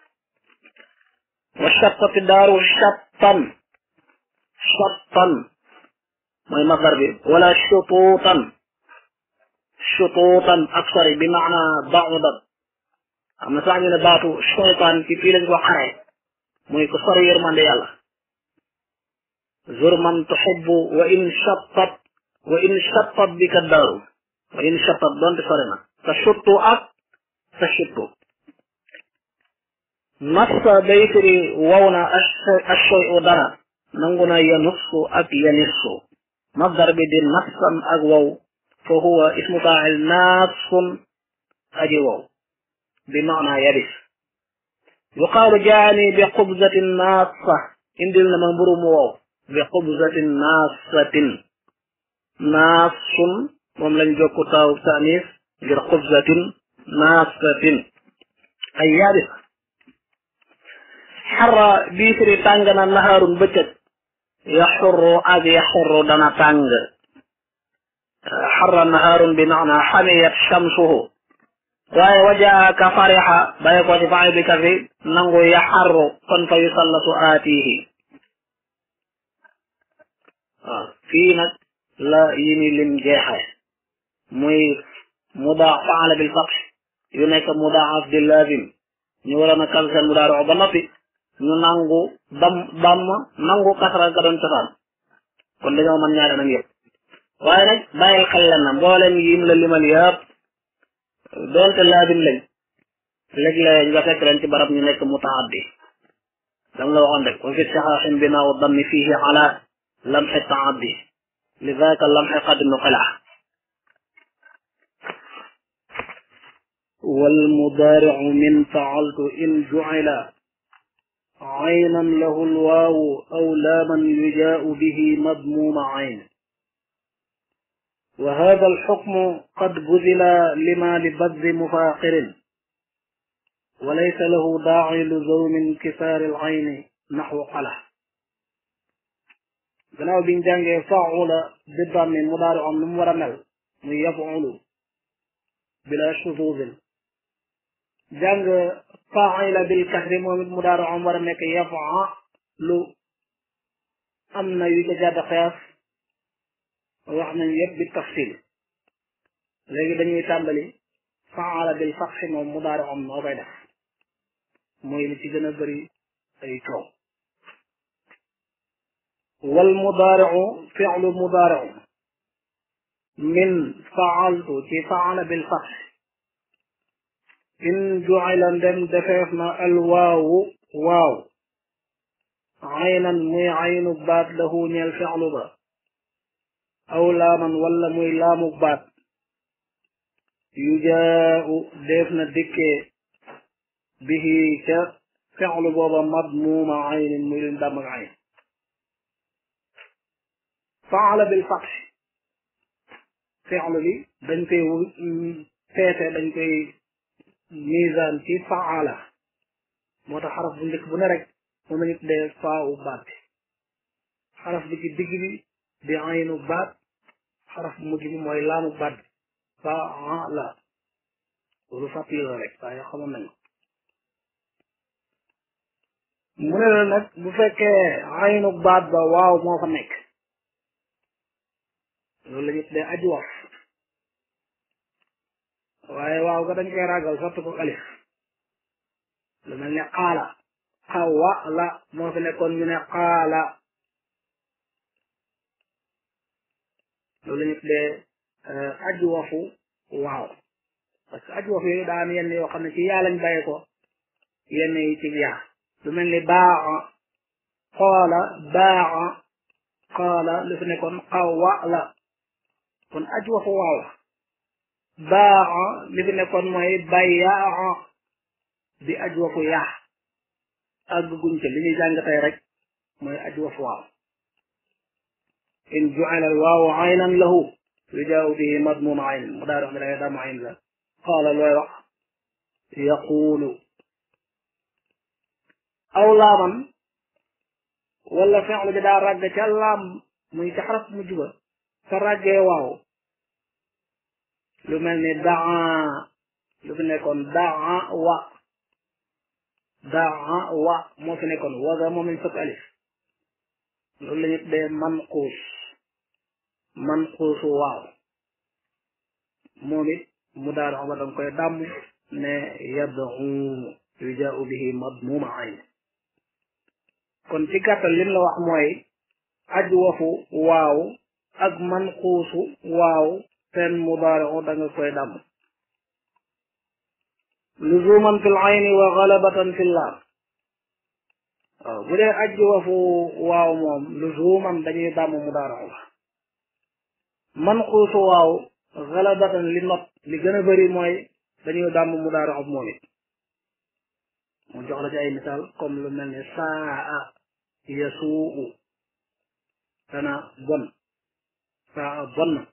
wa shattati daaru shattan shattan mooy masdar bi wala shutuutan shutuutan ak sori bi maana ba'udat am na sax ñu ne baatu shaytaan ci fii lañ ko xare muy ko sori yërmande yàlla zur man tuhibbu wa in shattat wa in shattat bika daaru wa in shattat doonte sori na ta shuttu ak ta shuttu nassa day firi waw na ashoyu dara nangu na yanussu ak yanissu masdar bi di nassan ak wow fa huwa ismu faa'il naassun aji wow bi maana yabis yuqaalu jaani bi xubzatin naassa indil na ma mburu mu wow bi xubzatin naassatin naassun moom lañ jokku taaw tanis ngir xubzatin naassatin ay yabis xarra bii firi tàng na nahaarun bëccëg yaxurru ak yaxurru dana tàng xarra nahaarun bi maana xamiyat shamsuhu waaye wajaa ka farixa baye ko ci faay bi kasi nangu yaxarru kon fa yusallatu aatihi waaw fii nag la yi ni lim jeexe muy mudaa faala bil fath yu nekk mudaaf di lazim ñu waroon a kal seen mudaari ba noppi ñu nangu dam damm nangu kasra ga doon cosaan kon dañoo mën ñaari nag yëpp waaye nag bàyyil xel leen na mbooleem yim la limal yëpp doonte laazim lañ léeg-léeg nga fekk leen ci barab ñu nekk mutaaddi dam la waxoon rek wa fi saxaaxin binaaw dammi fiihi ala lamxi taaddi li zaaka lamxi qad nuqila والمضارع من فعلت إن جعل عينا له الواو أو لاما يجاء به مضموم عين وهذا الحكم قد بذل لما لبذ مفاقر وليس له داعي لزوم انكسار العين نحو قله gannaaw biñ jàngee faula biddaam mi mudaari am nu mu war a mel muy yafulu bila shuzuzin jàng faila bil kasri moom it mudaari am war a nekk yafalu am na yu ca jàdd xiyaas wax nañ yëpp bi tafsil léegi dañuy tàmbali faala bil fatxi moom mudaari am noo koy def mooy li ci gën a bëri ay coow wal mudaariu fi'lu mudaariu min faaltu ci faala bil fatxi in jucila ndem defeef na al waawu waaw aynan muy aynu baat lahu ñeel fi'lu ba aw laaman wala muy laamu baat yu jaau def na dikkee bihi ca fi'lu booba madmuuma aynin muy luñ dàmm ak ayn faala bil fatx fi'lu bi dañ koy peese dañ koy misaan ci faala moo tax xaraf bu njëkk bu ne rek moom lañu tuddee faawu baat bi xaraf bi ci digg bi di aynu baat xaraf bu mujj bi mooy laamu baat bi faala loolu fàttali la rek waaye xamoon nañu mu ne la nag bu fekkee aynu baat ba waaw moo fa nekk loolu la ñu tuddee ajwaf waaye waaw ga dañ koy ragal sotti ko alif lu mel ne xaala xawa la moo fi nekkoon ñu ne xaala loolu la ñu tuddee ajwafu waaw parce que ajwaf yooyu daa am yenn yoo xam ne ci yaa lañ bàyyi ko yenn yi ci yaa lu mel ni baa xoola baa xaala lu fi nekkoon xawa la kon ajwafu waaw baa li fi nekkoon mooy bayaa di ajwafu yaa àgg guñ ca li ñuy jàng tey rek mooy ajwafu waaw in ju'ala al waawu aynan lahu yujaawu bihi madmum ayn mu daa wax ne dangay damu ayn la qaala looy wax yaquulu aw laaman wala fi'lu bi daa ràgg ca laam muy ca xaraf mu juba sa ràggee waaw lu mel ni daa lu fi nekkoon daa wa daa wa moo fi nekkoon waga moom lañ fëkk alif loolu la ñu tuddee manquus manquusu waaw moom it mu daal ba danga koy dàmm ne yadu yujaau bihi madmuma ayn kon ci gàttal lim la wax mooy ajwafu waaw ak manquusu waaw seen mudaari'u da nga koy dàmm luzuman fil ayni wa galabatan fil laam waaw bu dee ajwafu waaw moom luzuman dañuy dàmm mudaari'u la manquusu waaw galabatan li not li gën a bëri mooy dañuy dàmm mudaari'u moom it mu jox la ci ay misaal comme lu mel ni saa yasuu dana bon saa bon na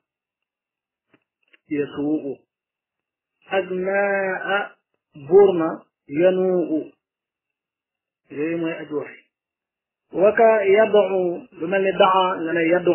yasuu ak naa buur na yanuu yooyu mooy ajwaf yi waka yadu lu mel ni daa nga ne yadu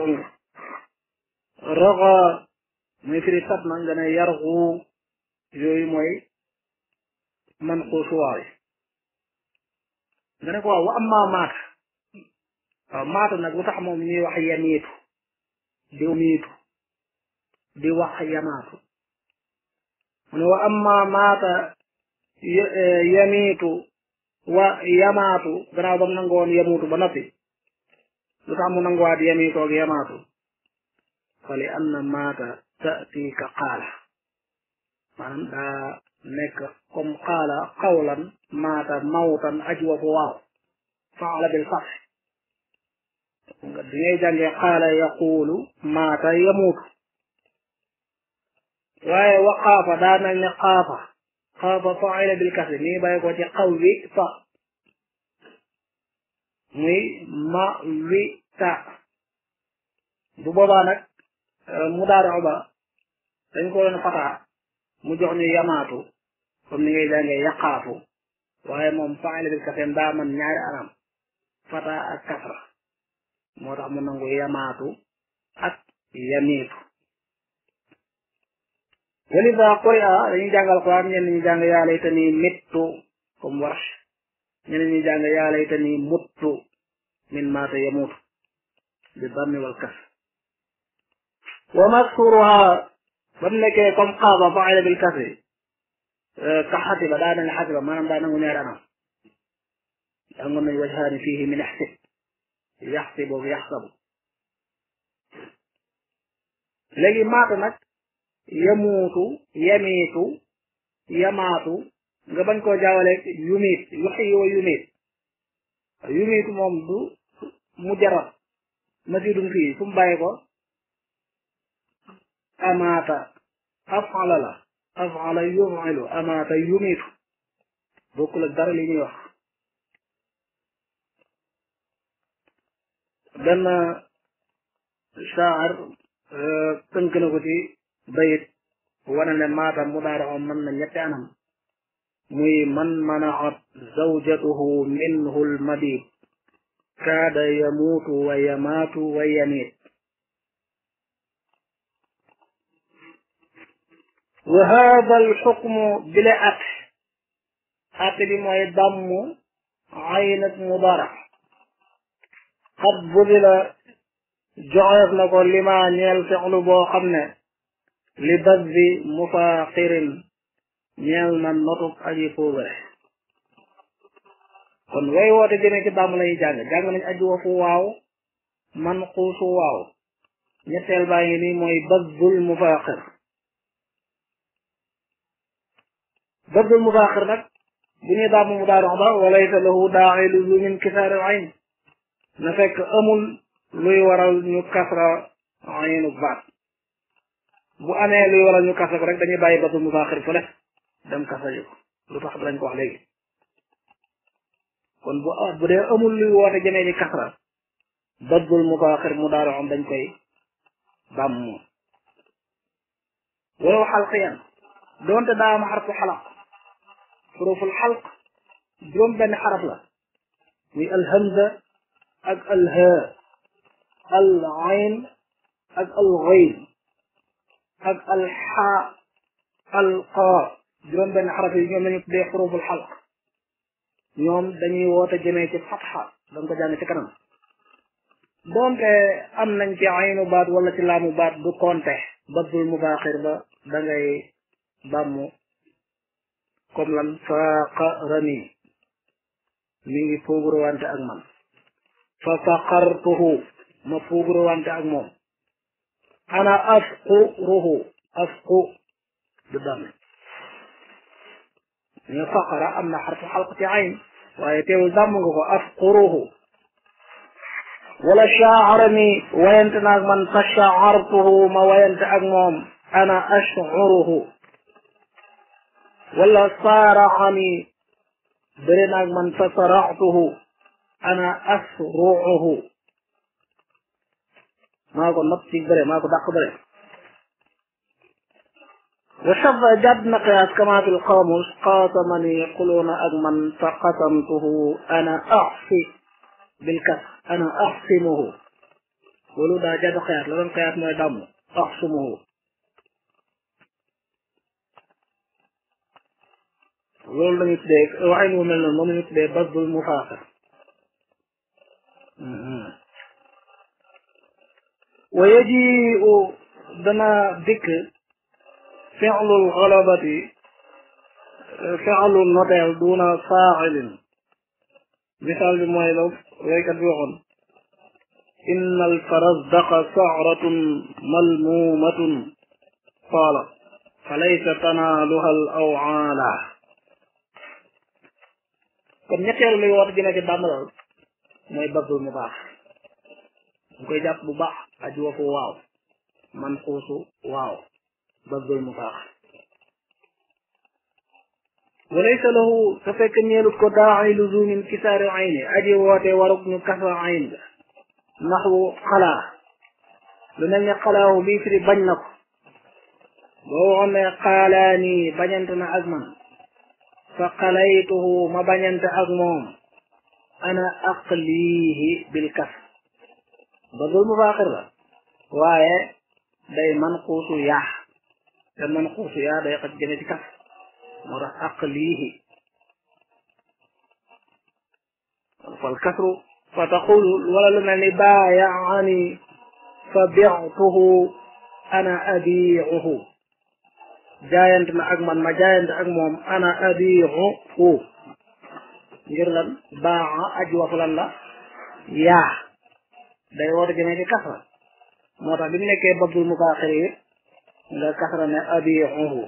raga muy firi sat na nga ne yargu yooyu mooy man xuusuwaay nga ne ko waaw wa amma maata waaw maata nag lu tax moom ñuy wax yamiitu di miitu di wax yamaatu mu ne wa amma maata yamiitu wa yamaatu gannaaw ba mu nangoon yamuutu ba noppi lu tax mu nanguwaat yamiitu ak yamaatu fa li anna maata tati ka qaala maanaam daa nekk comme qaala qawlan maata mawtan ajwafu waaw faala bil fath nga di ngay jàngee qaala yaquulu maata yamuutu waaye wa xaafa daa mel ne xaafa xaafa faala bil kasri mi ngi bàyyi ko ci xaw wi fa muy ma wi ta bu boobaa nag mu daara ba dañ ko doon fataa mu jox ñu yamaatu comme ni ngay jàngee yaqaafu waaye moom faala bil kasri daa man ñaari anam fata ak kasra moo tax mu nangu yamaatu ak yamiitu walida quri'a dañuy jàngal Alxuraan ñenn ñi jàng yaa laytani mittu comme warsh ñenn ñi jàng yaa laytani muttu min maata yamuutu bi dammi wal kas wa maksuruha ba mu nekkee comme xaaba faala bil kasri ka xatiba daa mel ne xatiba maanaam daa nangu ñaari anam jàngoon nañ wajhaani fiihi min ixsib yaxsibu yaxsabu léegi maata nag yamuutu yamiitu yamaatu nga bañ koo jaawale yumiit yuxyi wa yumiit yumiitu moom du mujarrad masiidum fii fu mu bàyyi ko amaata afala la afala yufilu amaata yumiitu bokkul ak dara li ñuy wax benn shaar tënk na ko ci bayit wane ne maata mudaari'u mën na ñetti anam muy man manaat zawjatuhu minhu lmabit kaada yamuutu wa yamaatu wa yamiit wa hada alxukmu bile at at bi mooy dammu aynat mudara xat budila joxeef na ko lima ñeel fexlu boo xam ne li bas bi mufaaxirin ñeel na notub aji puubare kon way woote jëmee ci bàmm lañuy jàng jàng nañ aji wafu waaw man xuusu waaw ñetteel baa ngi nii mooy basdul mufaaxir basdul mufaaxir nag bu ñuy dàmm mu daarox ba walaysa lahu daaxilu lu min kisaaril ayn na fekk amul luy waral ñu kasra aynu baat bu amee luy waral ñu kasra ko rek dañuy bàyyi basdul mufaaxir fële dem kasra ji ko lu tax dañ ko wax léegi kon bu bu dee amul luy woote jëmee ci kasra basdul mufaaxir mu daaroxam dañ koy bàmm walaw xalqiyan doonte daa am xarfu xalaq xuruful xalq juróom benn xaraf la muy alhamza ak alhaa al ayn ak al ghayn ak al xaa al qaa juróom benn xaraf yi ñoom lañu tuddee xuruful xalq ñoom dañuy woote jëmee ci fatxa da nga ko jàng ci kanam doonte am nañ ci aynu baat wala ci laamu baat du konte basdul mubaaxir ba da ngay bàmmu comme lan faaqa rani mi ngi fuuguruwante ak man fa faqartuhu ma fuuguruwante ak moom ana afquruhu afqu du dame ñu faqara am na xarfu xalq ci ayn waaye teewul dàmm nga ko afquruhu wala shaarani wayante naag man fa shaartuhu ma wayante ak moom ana ashcuruhu wala saaraxani bëri naag man fa saraxtuhu ana asruuhu maa ko nopp ci bëre maa ko dàq bëre wa shadda jàdd na qiyaas kama fi lqaamus qaasamani quluuna ak man fa qasamtuhu ana axsi bilkas ana axsimuhu loolu daa jàdd qiyaas la doon qiyaas mooy dàmm axsimuhu loolu lañu tuddee waxin wu mel noonu moom lañu tuddee basdul mufaaxir wa yajiu dana dikk fi'lul galabati fi'lu noteel duna faa'ilin misaal bi mooy la waykat bi waxoon inna alfarazdaqa sa'ratun malmuumatun qaala falaysa tanaaluha al awaala kon ñetteelu luy woote jëme ci dàmbalal mooy basdul mu baax mu koy jàpp bu baax aji wafu waaw man xuusu waaw basdul mu baax walaysa lahu te fekk ñeelut ko daa'i luzumin kisaari ayni aji woote warug ñu kasra ayn ga naxwu xalaa lu mel ni xalaawu bii firi bañ na ko boo waxoon ne xaalaani bañante na ak man fa qalaytuhu ma bañante ak moom ana aqlihi bil kas badul mubaaxir la waaye day man xuusu yaa te man xuusu yaa day xaj jëme ci kas moo tax aqlihi fal kasru fa taqulu wala lu mel ni baayaani fa bictuhu ana abiicuhu jaayante na ak man ma jaayante ak moom ana abiicuhu ngir lan baaxa aji wafu lan la yaa day woote jëmee ci kasra moo tax bi mu nekkee babdul mubaaxir yi nga kasra ne abiicuhu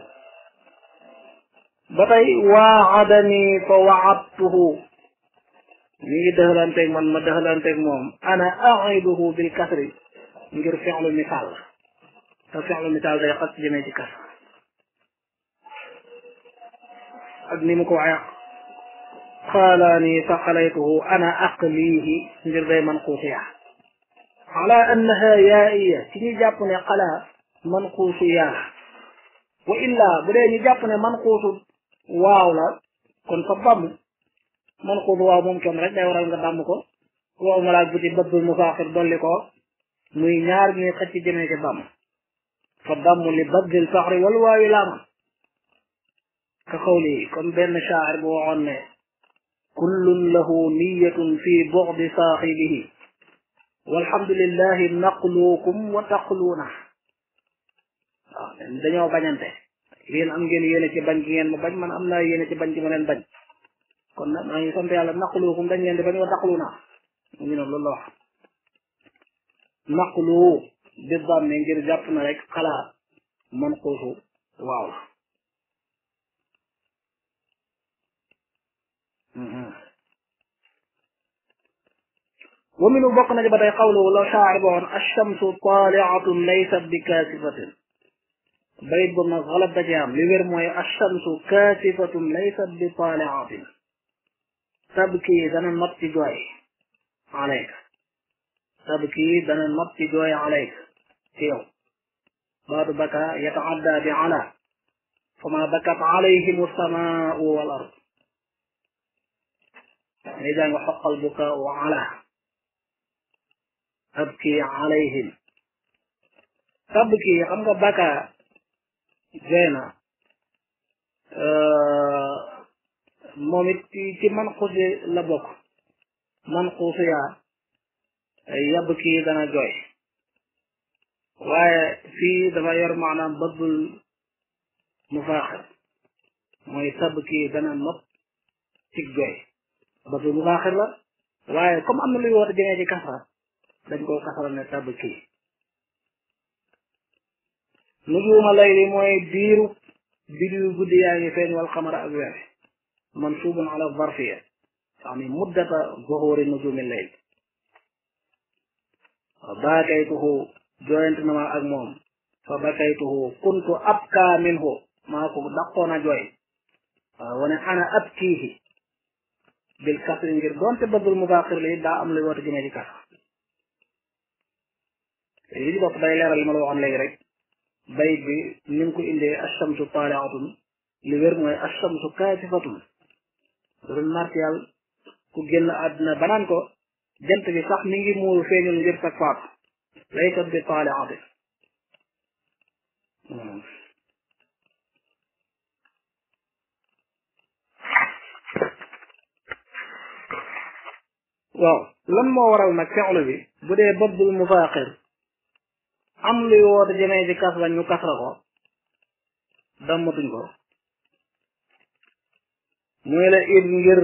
ba tey waadani fa waadtuhu mi ngi dëxalanteeg man ma dëxalanteeg moom ana aiduhu bil kasri ngir fexlu misaal te fexlu misaal day xas jëmee ci kas ak ni mu ko waxee xaalaani fa xalaytuhu ana aqlihi ngir day man xuusiya ala annaha yaaiya ci ñu jàpp ne xalaa man xuusiya wa illa bu dee ñu jàpp ne man xuusu waaw la kon fa damm man xuusu waaw moom kenn rek day waral nga damm ko waaw ma laaj bu ci bëbbul musaaxir dolli ko muy ñaar ñuy xëcc jëmee ci damm fa damm li badil faxri wal waawi laaman ka xawli comme benn shaacir bu waxoon ne kullun lahu niyatun fi buxdi saaxibihi walhamdulillahi naqluukum wa taqluuna waaw dañoo bañante yéen am ngeen yéene ci bañ gi ngeen ma bañ man am naa yéene ci bañ gi ma leen bañ kon nag maa ngi sant yàlla naqluukum dañ leen di bañ wa taqluuna mu ngi noonu loolu la wax naqlu bi damme ngir jàpp na rek xalaat man xuusu waaw la wa minu bokk na ci ba tey xawlu la shaacir ba woon alchamsu taaliatun laysat bi kaasifatin bayit boobu nag xalat da ci am li wér mooy alchamsu kaasifatun laysat bi taaliatin tabki dana not ci jooy alayka tabki dana not ci jooy alayka ci yow baatu baka yataadda bi ala fama bakat alayhim alsamaau wal ard ni jàng xoqal bukaau ala tabki alayhim tabki xam nga baka jeena moom it ci man xusi la bokk man xuusu yaa yabki dana jooy waaye fii dafa yor maanaam bëggul mufaaxir mooy tabki dana not ci jooy bëggul mufaaxir la waaye comme am na luy woote jëngee ci kasra dañ koo kasara ne tabb kii nujuuma layli mooy diiru bidiw guddi yaa ngi feeñ wal xamara ak weer mansuubun ala zarfiya yani muddata zuhuri nujumi layl fa baakaytuhu jooyante na ma ak moom fa bakaytuhu kuntu abka minhu maa ko daqoon a jooy waaw wane ana abkiihi bil kasri ngir doonte bëggul mubaaxir li daa am luy woote jëmee ci kasra li ci bopp day leeral li ma la waxoon léegi rek bayit bi ni mu ko indee ashamsu taaliatun li wér mooy ashamsu kaasifatun doon martial ku génn àdduna banaan ko jant bi sax mi ngi muuru feeñul ngir sag faatu laysat bi taaliatin waaw lan moo waral nag fexlu bi bu dee bëbbul mufaaqir am luy woote jëmee ci kasra ñu kasra ko dammatuñ ko muy la id ngir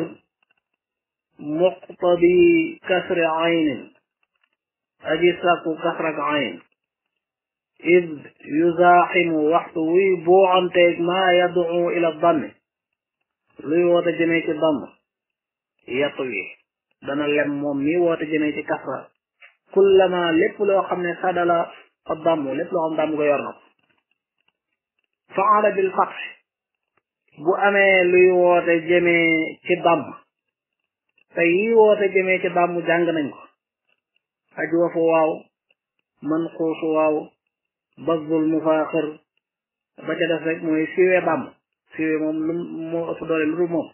muqtadi kasri aynin aji sàkku kasrak ayn id yuzaaximu waxtu wuy buuxanteeg maa yad'u ila dammi luy woote jëmee ci damm yattu wi dana lem moom mi woote jëmee ci kasra kullama lépp loo xam ne sadala ab damm lépp loo xam damm ko yor na ko faala bil fath bu amee luy woote jëmee ci damm te yi woote jëmee ci damm jàng nañ ko aji wafu waaw man xuusu waaw bazul mufaaxir ba ca def rek mooy siwee damm siwee moom lu moo ëpp doole lu dul moom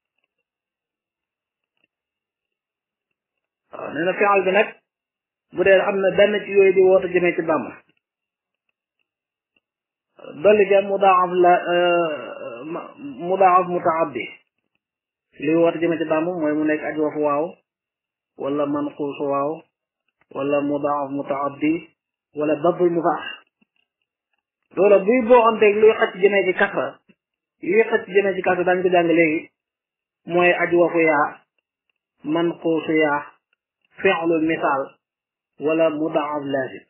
waaw nee na fi'al bi nag bu dee am na benn ci yooyu di woote jëmee ci damm dolli ca mudaaf la mudaaf mutaaddi li woote jëmee ci damm mooy mu nekk aj wafu waaw wala manquus waaw wala mudaaf mutaaddi wala dabul mufaax loola buy boo onteeg luy xëcc jëmee ci kasra yuy xëcc jëmee ci kasra daañu ko jàng léegi mooy aj wafu yaa manquusu yaa fi'lu misaal wala mudaaf laazim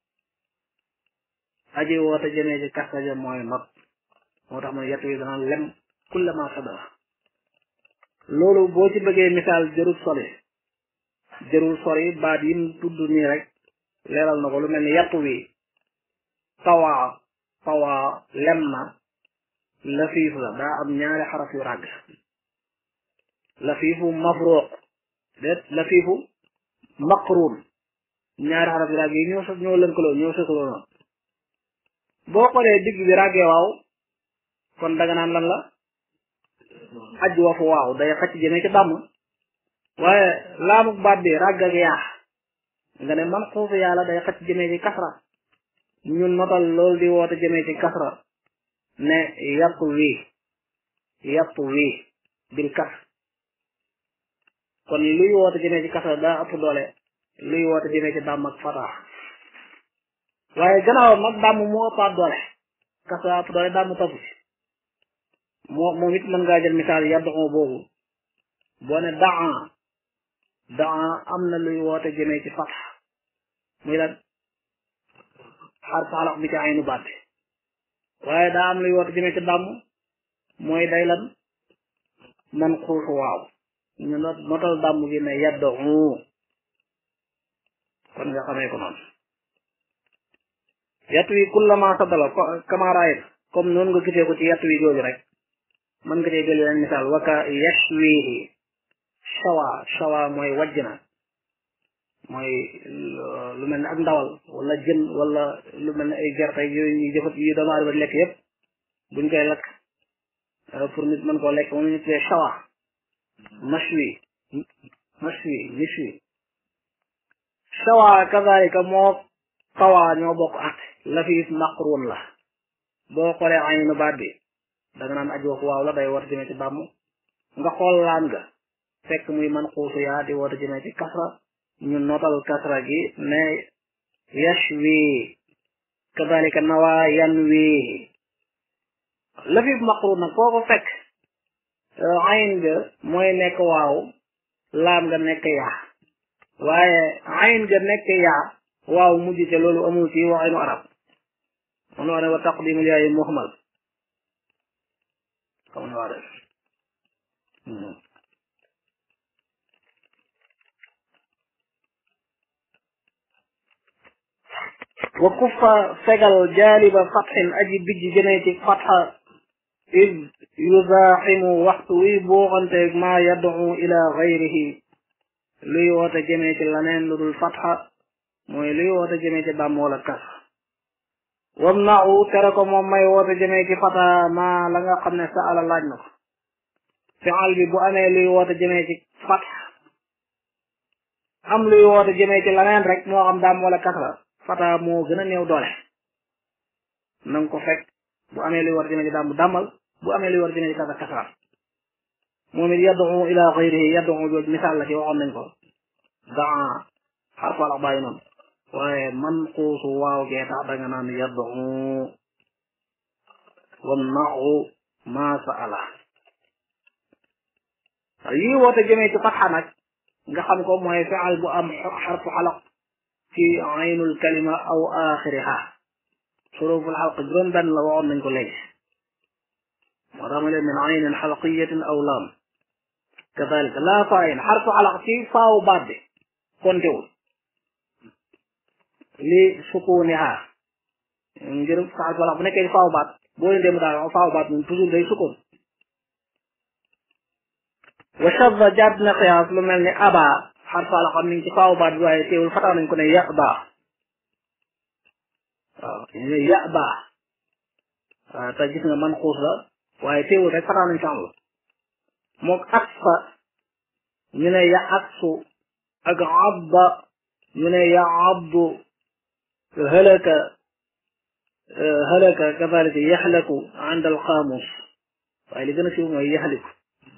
aji woote jëmee ci kasra ja mooy not moo tax man yett yi dana lem kullama sadara loolu boo ci bëggee misaal jërul sori jërul sori baat yim tudd nii rek leeral na ko lu mel ni yattu wi tawaa tawaa lem na lafiif la daa am ñaari xaraf yu ràgg lafiifu mafruq déet lafiifu maqruun ñaari xaraf yu ràgg yi ñoo ñoo lënkaloo ñoo sëkaloo noonu boo xoolee digg bi ràggee waaw kon danga naan lan la aj wafu waaw day xëcc jëmee ci dàmm waaye laamuk baat bi ràgg ak yaa nga ne man xuufu yàlla day xëcc jëmee ci kasra ñun notal loolu di woote jëmee ci kasra ne yàpp wii yàpp wii bil kas kon luy woote jëmee ci kasra daa ëpp doole luy woote jëmee ci dàmm ak fataa waaye gannaawam nag dàmm moo ëppaat doole kasra ëpp doole dàmm topp ci moo moom it mën ngaa jël misaal yaddu boobu boo ne daa daa am na luy woote jëmee ci fatx muy lan xar saxalax bi ci aynu baat bi waaye daa am luy woote jëmee ci dàmm mooy day lan man xuusu waaw ñu not notal dàmm gi ne yaddu kon nga xamee ko noonu yat wi kullama sadala kamaraayit comme noonu nga gisee ko ci yat wi jooju rek mën nga cee jël leen misaal waka yashwihi shawa shawa mooy wàjj na mooy lu mel ne ak ndawal wala jën wala lu mel ne ay gerte yooyu ñuy jëfat yi doomu aadama lekk yépp buñ koy lakk pour nit mën koo lekk moom ñu tuddee shawa mashwi mashwi mishwi shawa kazalika moo tawa ñoo bokk at lafiif maqrun la boo xoolee aynu baat bi danga naan aj wax waaw la day woote jëmee ci bàmm nga xool laan nga fekk muy man xuusu yaa di woote jëmee ci kasra ñu notal kasra gi ne yashwi kadalika nawa yanwi lafif maqrun nag foo ko fekk ayn nga mooy nekk waaw laam nga nekk yaa waaye ayn nga nekk yaa waaw mujj te loolu amul ci waxinu arab moom la wax ne wa taqdimul yaayi muhmal comme ni waa def wa kuffa fegal jaaliba fatxin aji bijj jëmee ci fatxa id yuzaaximu waxtu wi booxanteeg maa yaddu ila gayrihi luy woote jëmee ci laneen lu dul fatxa mooy luy woote jëmee ci dàmm wala kas wam nau tere ko moom may woote jëmee ci fata maa la nga xam ne sa ala laaj na ko fi'al bi bu amee luy woote jëmee ci fat am luy woote jëmee ci laneen rek moo xam daam wala kasra fata moo gën a néew doole na nga ko fekk bu amee luy woote jëmee ci daam bu dàmmal bu amee luy woote jëmee ci kasra kasra moom it yaddu ila xayrihi yaddu jooju misaal la ci waxoon nañ ko daa xarfu alax bàyyi noonu waaye man xuusu waaw gee tax danga naan yaddu wam naxu maa sa ala yii woote jëmee ci fatxa nag nga xam ko mooy fi'al bu am xarfu xalaq ci aynul kalima aw axiriha xuruful xalq juróom benn la waxoon nañ ko léegi moo tax ma leen min aynin xalqiyatin aw laam kadalika laa faayin xarfu xalaq ci faawu baat bi kontewul li sukuniha ngir sax wala bu nekkee ci faaw baat boo leen dem daal faaw baat moom toujours day sukun wa shadda jàdd na xiyaas lu mel ni aba xarfa la xam ni ci faaw baat bi waaye teewul fataa nañ ko ne ya ba waaw ñu ne ya ba waaw te gis nga man xuus la waaye teewul rek fataa nañ ko am mook aksa ñu ne ya aksu ak abba ñu ne ya abdu هلك هلك كذلك يحلك عند القاموس waaye li gën a siiw mooy yaxliku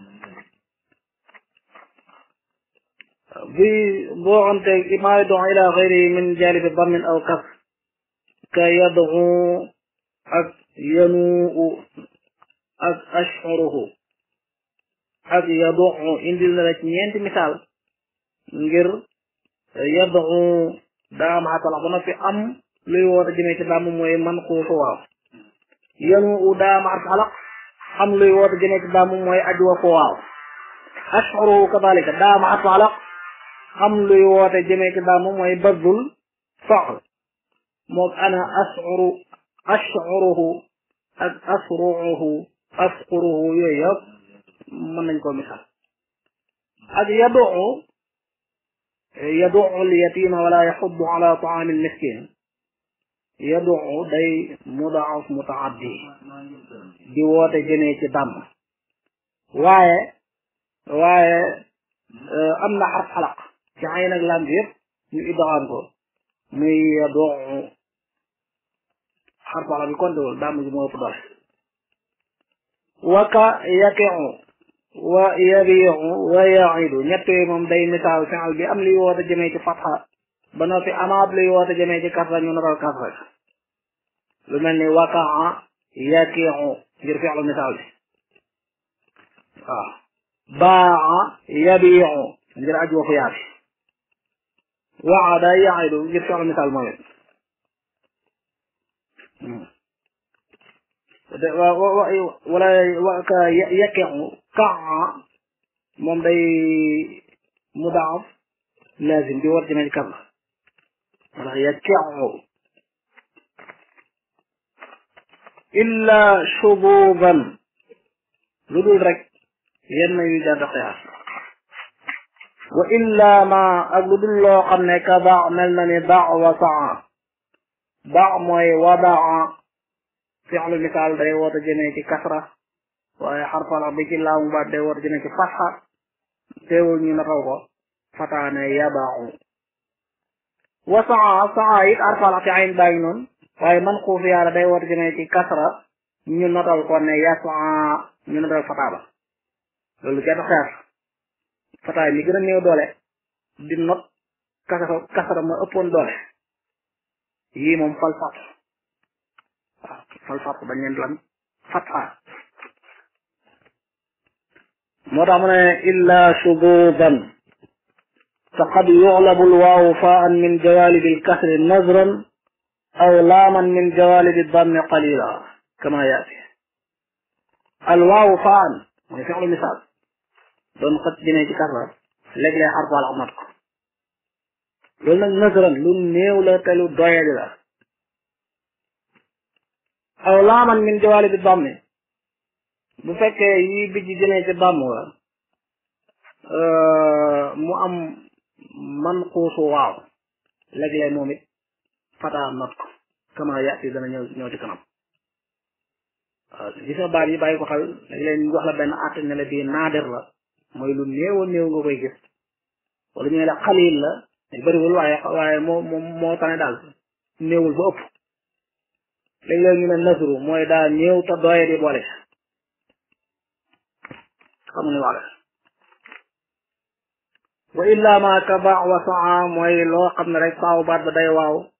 bi boo xamte ma yad'u ila gayrihi min janibi dammin aw kas ka yad'u ak yanuu ak ash'uruhu ak yad'u indil na la ci ñeenti misaal ngir yad'u daa am xatalax ba noppi am luy woote jëmee ci damm mooy man xuusu waaw yanu u daa am xatalax am luy woote jëmee ci damm mooy ajwa ko waaw ashuru kadalika daa am xatalax am luy woote jëmee ci damm mooy badul faxl moog ana ashuru ashuruhu ak asruuhu asquruhu yooyu yëpp mën nañ koo misaal ak yadoo يدع اليتيم ولا يحض على طعام المسكين يدع day مضاعف متعدي di woote jëmee ci dàmm waaye waaye am na xarf xalaq ci ay nag lam bi yëpp ñu iddoxaan ko muy dooxu xarf xalaq bi kontewul dàmm ji moo ëpp doole waka yaqiu wa yabiu wa yaidu ñett yooyu moom day misaal fi'al bi am liy woote jëmee ci fatxa ba noppi amaat luy woote jëmee ci kasra ñu naral kasra lu mel ni wakaa yaqiu ngir fi'lu misaal bi waaw baa yabiu ngir aj waxu yaa bi waada yaidu ngir fi'lu misaal moom it wala waka yaqiu kaa moom day mudaaf lazim di war jëmee ci kasra wala yaqiu illa shububan lu dul rek yenn yu jàdd xiyaas wa illa ma ak lu dul loo xam ne ka baax mel na ni baax wa saa baax mooy wadaa fi'lu misaal day woote jëmee ci kasra waaye xarfala bi ci laamu baat day woote jëmee ci fatxa teewul ñu nataw ko fataane yabaaxu wa saa saa it arfala ci ayn baa ngi noonu waaye man xuuf yàlla day woote jëmee ci kasra ñu notal ko ne yasaa ñu notal fataa ba loolu kenn xeer fataay mi gën a néew doole di not kasara kasara ma ëppoon doole yii moom fal fat waaw fal fat bañ leen lan fataa moo tax mu ne illa shububan faqad yuxlabu lwaawu faan min jawalibi lkasri nazran aw laaman min jawalibi dammi qalila kama yaati alwaawu faan mooy fi'lu misaal doon xët jëmee ci kasra léeg-léeg xarfaal amat ko loolu nag nasran lu néew la te lu doyadi la aw laaman min jawalibi dammi bu fekkee yi bijj jëmee ci damm la mu am man xuusu waaw léeg-léeg moom it fataa not ko kama yaati dana ñëw ñëw ci kanam waaw gis nga baat yi bàyyi ko xel léeg-léeg ñu wax la benn àtt ne la bii naadir la mooy lu néew a néew nga koy gis wala ñu ne la xalil la bëriwul waaye waaye moo moo moo tane daal néewul ba ëpp léeg-léeg ñu ne nasru mooy daa néew te doye di boole xam ni waxe wa illa ma ka baax wa saa mooy loo xam ne rek saaw baat ba day waaw